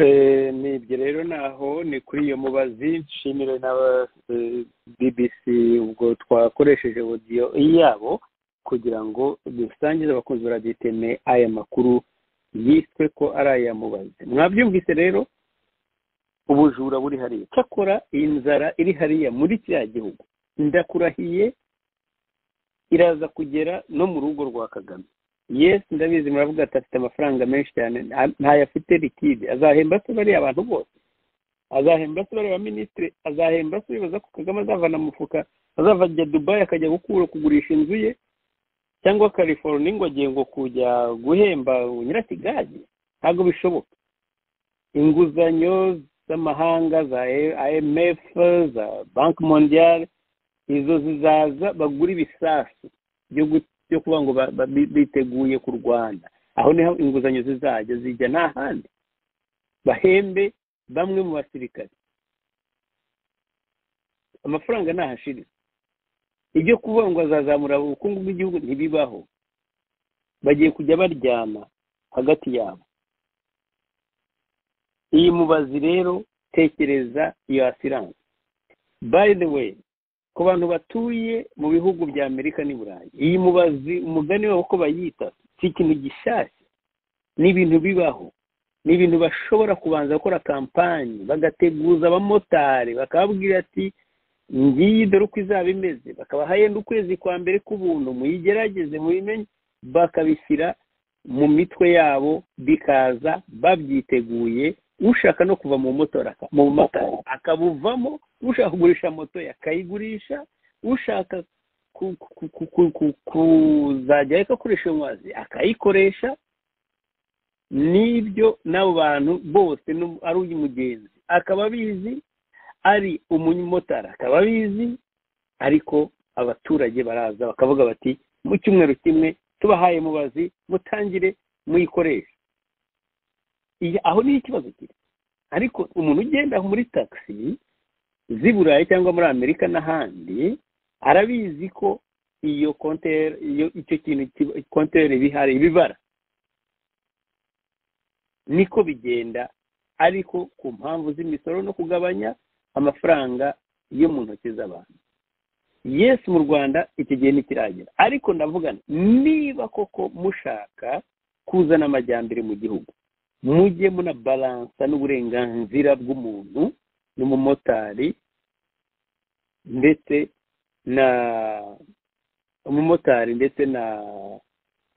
Eh, ni ibyo rero naho ni kuri iyo mubazi nshimire na eh, bbc ubwo twakoresheje audio yabo kugira ngo dusangize abakunzi ba radiyo iteme aya makuru yiswe ko ari aya mubazi mwabyumvise rero ubujura buri hariya cyakora inzara iri hariya muri kiriya gihugu ndakurahiye iraza kugera no mu rugo rwa kagame yesi ndabizi muravuga ati afite amafaranga menshi cyane nta- ntayo afite likide azahemba se bariya abantu bose azahemba se bariya baminisitiri azahemba se bibaza ko kagame azavana mu mufuka azava ajya dubayi akajya gukura kugurisha inzu ye cyangwa california ngo agiye ngo kujya guhemba nyirakigali ntabwo bishoboka inguzanyo z'amahanga za imf za banki mondiale izo zizaza bagura ibisasu byo gu- byo kuvuga ngo ba- ba- bi- biteguye kurwana aho niho inguzanyo zizajya zijya nta handi bahembe bamwe mu basirikare amafaranga ntahashirira ibyo kuvuga ngo azazamura ubukungu bw'igihugu ntibibaho bagiye kujya baryana hagati yabo iyi mubazi rero tekereza iyo asiranse by the way ku bantu batuye mu bihugu bya amerika n'i burayi iyi mubazi umugani wabo uko bayita si ikintu gishyashya ni ibintu bibaho ni ibintu bashobora kubanza gukora kampanyi bagateguza abamotari bakababwira ati ngiyi dore uko izaba imeze bakabaha yenda ukwezi kwa mbere k'ubuntu muyigerageze muyimenye bakabishyira mu mitwe yabo bikaza babyiteguye ushaka no kuva mu motora mu mumotari akabuvamo ushaka kugurisha moto ye akayigurisha ushaka ku- ku- ku- ku- ku- kuzajya akoresha iyo mazi akayikoresha n'ibyo n'abo bantu bose n'u- ari uyu mugenzi akaba abizi ari umumotari akaba abizi ariko abaturage baraza bakavuga bati mu cyumweru kimwe tubahaye mubazi mutangire muyikoreshe Iyi- aho niho ikibazo kiri ariko umuntu ugenda muri taxi z'i burayi cyangwa muri amerika n'ahandi arabizi ko iyo konteri iyo icyo kintu kiba- konteri iba ihari iba ibara niko bigenda ariko ku mpamvu z'imisoro no kugabanya amafaranga yo mu ntoki z'abantu yesi mu rwanda iki gihe ntikiragera ariko ndavuga nti, niba koko mushaka kuzana amajyambere mu gihugu mujye munabalansa n'uburenganzira bw'umuntu n'umumotari ndetse na umumotari ndetse na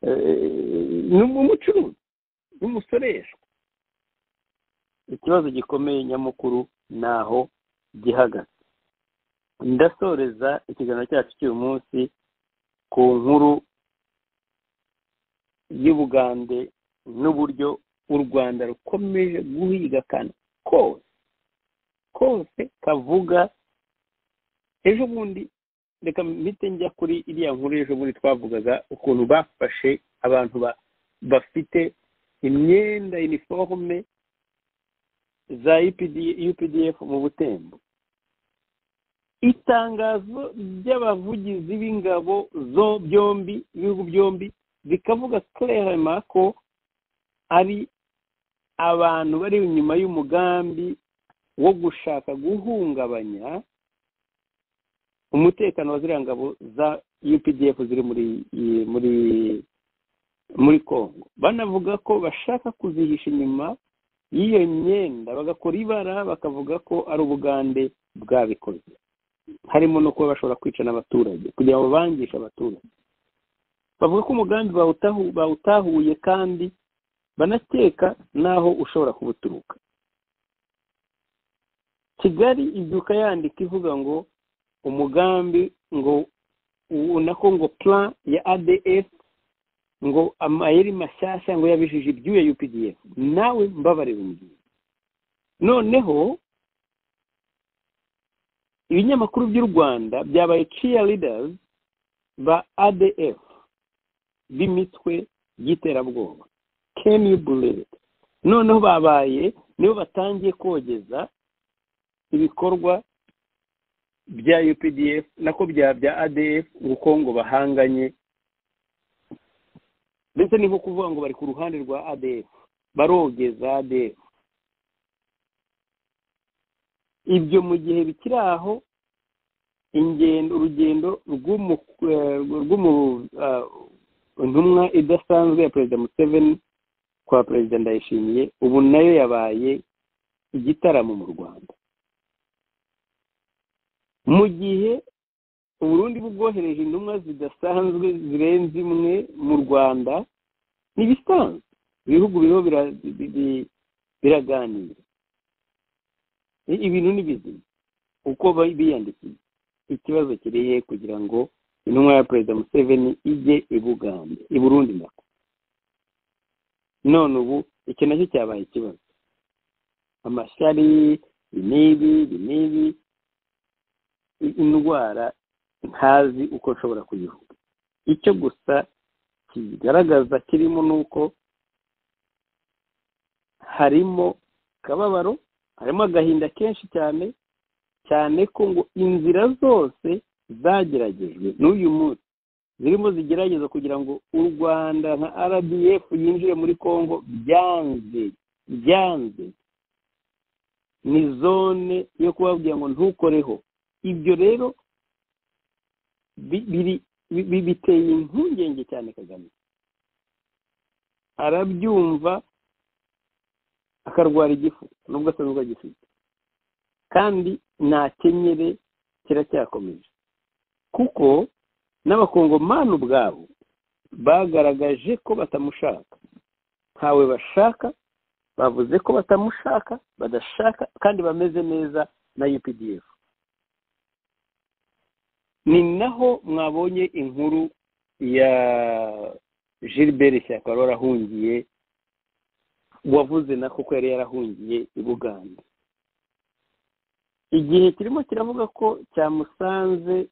eh, n'umucuruzi n'umusoreshwa ikibazo gikomeye nyamukuru ni aho gihagaze ndasoreza ikiganiro cyacu cy'uyu munsi ku nkuru y'ubugande n'uburyo u rwanda rukomeje guhiga akantu kose kose kavuga ejo bundi reka mpite njya kuri iriya nkuru ejo bundi twavugaga ukuntu bafashe abantu ba- bafite imyenda iniforume za updf mu butembo itangazo ry'abavugizi b'ingabo zo byombi ibihugu byombi bikavuga kerema ko ari abantu bari inyuma y'umugambi wo gushaka guhungabanya umutekano wa ziriya ngabo za updf ziri muri muri muri congo banavuga ko bashaka kuzihisha inyuma y'iyo myenda bagakora ibara bakavuga ko ari ubugande bwabikoze harimo no kuba bashobora kwica n'abaturage kugira ngo bangishe abaturage bavuga ko umugambi bawutahu- bawutahuye kandi banakeka n'aho ushobora kuba uturuka kigali ibyuka yandika ivuga ngo umugambi ngo ubu nako ngo plan ya adf ngo amayeri mashyashya ngo yabijije ibyuya updf nawe mbabarira umbwira noneho ibinyamakuru by'u rwanda byabaye cheerleaders ba adf b'imitwe y'iterabwoba can you believe it noneho babaye nibo batangiye kogeza ibikorwa bya updf nako bya bya adf uko ngo bahanganye ndetse ni nko kuvuga ngo bari ku ruhande rwa adf barogeza adf ibyo mu gihe bikiri aho ingendo urugendo rw'umu- eh, rw'umu- ah, intumwa idasanzwe ya perezida museveni kwa perezida ndayishimiye ubu nayo yabaye igitaramo mu rwanda mu gihe uburundi bubwohereje intumwa zidasanzwe zirenze imwe mu rwanda ntibisanzwe ibihugu biriho bira- bi- bi- biraganira I- ibintu ni bizima uko ba- biyandikiye ikibazo kirihe kugira ngo intumwa ya perezida museveni ijye i bugande i burundi nako none ubu iki nacyo cyabaye ikibazo amashyari binibi binibi i- indwara ntazi uko nshobora kuyivuga icyo gusa kigaragaza kirimo ni uko harimo akababaro harimo agahinda kenshi cyane cyane ko ngo inzira zose zageragejwe n'uyu munsi zirimo zigerageza kugira ngo u rwanda nka rdf yinjire muri congo byanze byanze ni zone yo kubabwira ngo ntukoreho ibyo rero bi- biri- bi- bi- biteye impungenge cyane kagame arabyumva akarwara igifu nubwo asanzwe agifite kandi nta kenyere kiracyakomeje kuko n'abakongomani ubwabo bagaragaje ko batamushaka ntawe bashaka bavuze ko batamushaka badashaka kandi bameze neza na updf ni naho mwabonye inkuru ya gilbert shyaka wari warahungiye wavuze na kuko yari yarahungiye i buganda igihe kirimo kiravuga ko cyamusanze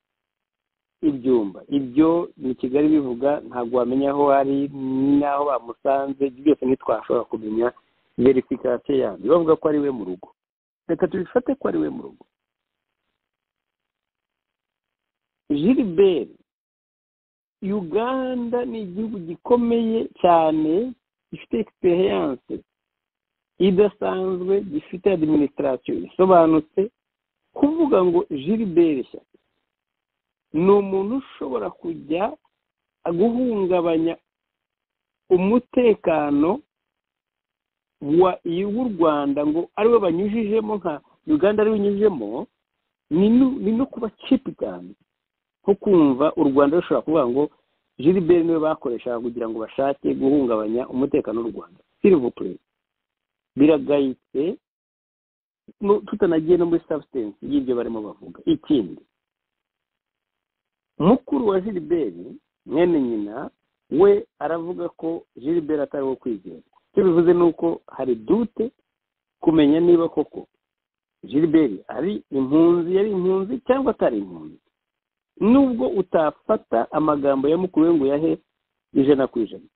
ibyumba ibyo ni kigali bivuga ntabwo wamenya aho ari n'aho bamusanze ibyo byose ntitwashobora kumenya verifikasiyo yabyo bavuga ko ari we mu rugo reka tubifate ko ari we mu rugo gilbert uganda ni igihugu gikomeye cyane gifite egisperiyanse idasanzwe gifite adiminisitirasiyo isobanutse kuvuga ngo gilbert shyaka ni umuntu ushobora kujya guhungabanya umutekano wa w'u rwanda ngo ariwe banyujijemo nka uganda ariwe unyujijemo ni no- ni no kuba cipi cyane nko kumva u rwanda rushobora kuvuga ngo gilbert niwe bakoreshaga kugira ngo bashake guhungabanya umutekano w'u rwanda silivupure biragayitse no- tutanagiye no muri substance y'ibyo barimo bavuga ikindi mukuru wa gilbert mwene nyina we aravuga ko gilbert atari uwo kwizerwa icyo bivuze ni uko hari dute kumenya niba koko gilbert ari impunzi yari impunzi cyangwa atari impunzi nubwo utafata amagambo ya mukuru we ngo yahe ijana ku ijana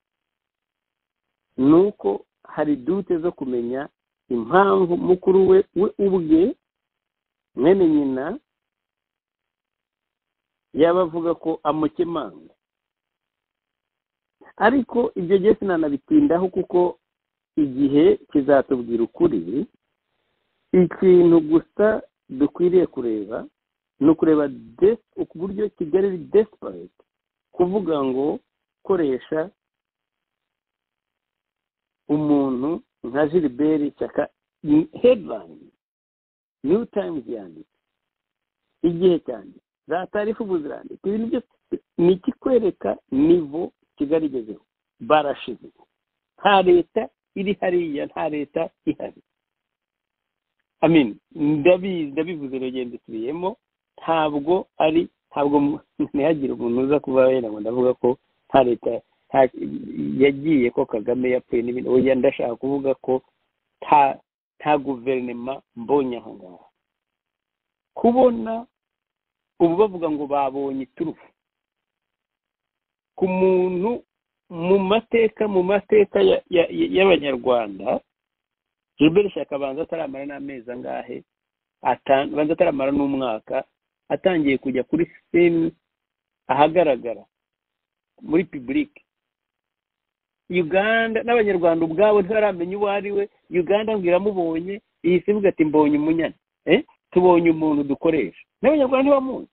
ni uko hari dute zo kumenya impamvu mukuru we we ubwe mwene nyina yaba avuga ko amukemanga ariko ibyo gihe sinanabitindaho kuko igihe kizatubwira ukuri ikintu gusa dukwiriye kureba ni ukureba des- ku buryo kigali ari desperate kuvuga ngo koresha umuntu nka gilbert cyaka headline new times yanditse igihe cyane za taarifa ubu zirandika ibintu byose ni ikikwereka nivo kigali igezeho barashize nta leta iri hariya nta leta ihari amin ndabizi ndabivuze urugendo tubiyemo ntabwo ari ntabwo mu- ntihagire umuntu uza kuba wenda ngo ndavuga ko nta leta nta- yagiye ko kagame yapfuye n'ibindi oya ndashaka kuvuga ko nta nta guverinema mbonye aho ngaho kubona ubu bavuga ngo babonye iturufu ku muntu mu mateka mu mateka ya- ya- ya- y'abanyarwanda gilbert shakabanza ataramara n'amezi angahe ata- banza ataramara n'umwaka atangiye kujya kuri sisitemu ahagaragara muri pibulike uganda n'abanyarwanda ubwabo ntibaramenya uwo ari we uganda mbwiramubonye iyi sivuga ati mbonye umunyana Eh, tubonye umuntu dukoresha n'abanyarwanda ntibamuzi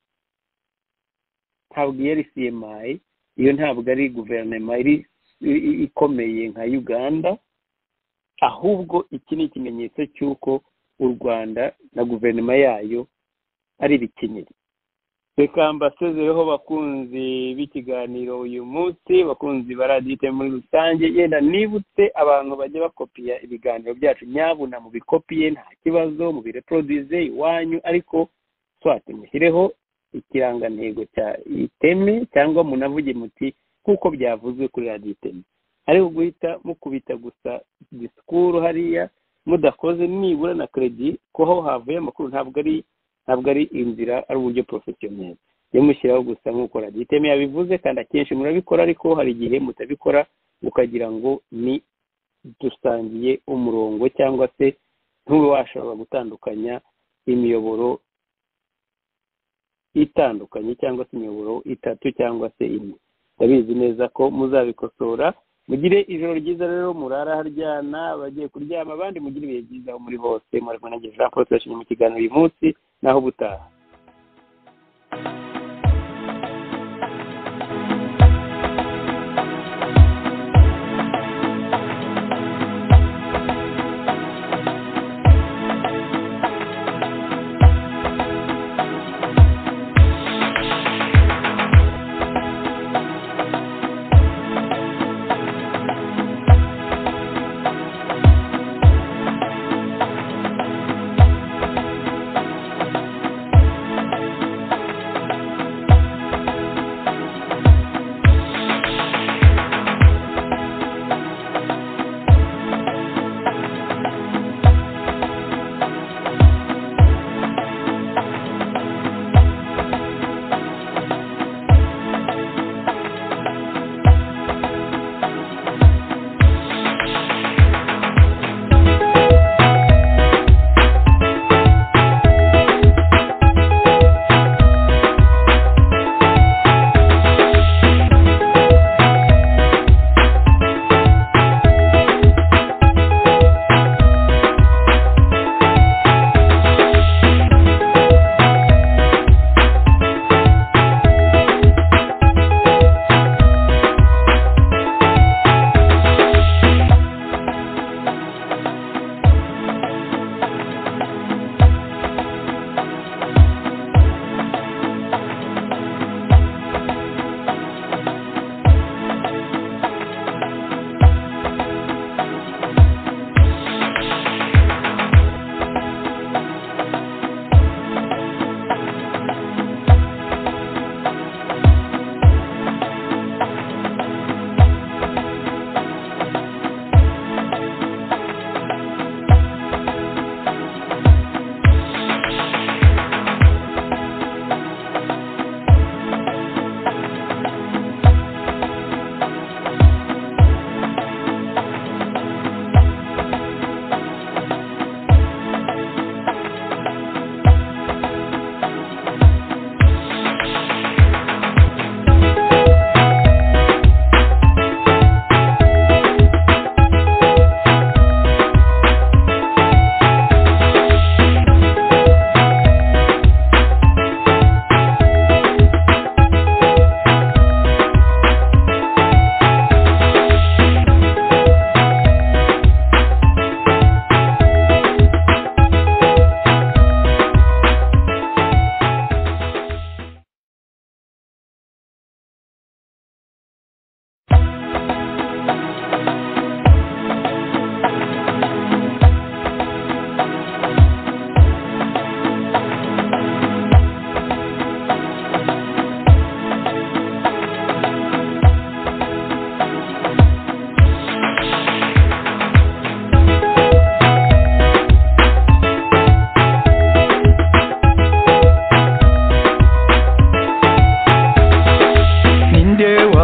ntabwo iyo ari cmi iyo ntabwo ari guverinoma iri i- i- ikomeye nka uganda ahubwo iki ni ikimenyetso cy'uko u rwanda na guverinoma yayo ari ibikenyeri reka mbasezereho bakunzi b'ikiganiro uyu munsi bakunzi ba radiyo iteme muri rusange yenda nibutse abantu bajya bakopiya ibiganiro byacu nyabuna mubikopiye nta kibazo mubireproduze iwanyu ariko swate mushyireho ikirangantego cya iteme cyangwa munavuge muti nk'uko byavuzwe kuri radiyo iteme ariko guhita mukubita gusa disikuru hariya mudakoze nibura na kredi ko aho havuye amakuru ntabwo ari ntabwo ari inzira ari uburyo porofesiyoneri yamushyiraho gusa nk'uko radiyo iteme yabivuze kandi akenshi murabikora ariko hari igihe mutabikora ukagira ngo ni dusangiye umurongo cyangwa se ntube washobora gutandukanya imiyoboro itandukanye cyangwa se imiyoboro itatu cyangwa se imwe ndabizi neza ko muzabikosora mugire ijoro ryiza rero murara haryana abagiye kuryama abandi mugire ibihe byiza aho muri hose murarwana na jean paul turashimye mu kiganiro uyu munsi naho ubutaha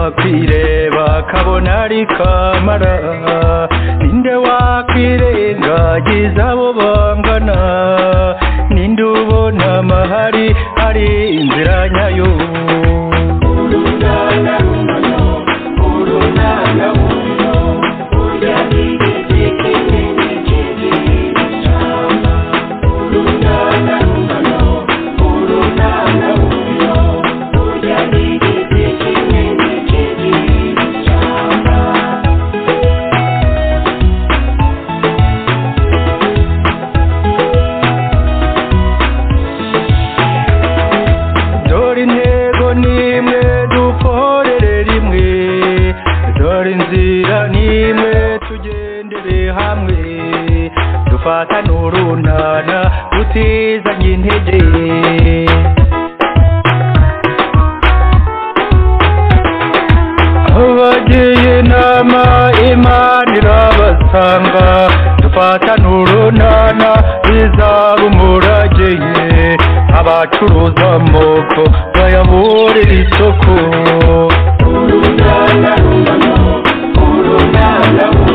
akireba kabona ari kamara ninde wakwirengagiza abo bangana ninde ubona amahari ari inzira nyayo dore intego n'imwe dukorere rimwe dore inzira n'imwe tugendere hamwe dufatane urunana tutizanye intege abagiye inama imana irabasanga dufatane urunana bizaba umurage ye abacuruza amoko bayaburira isoko urunana urunana urunana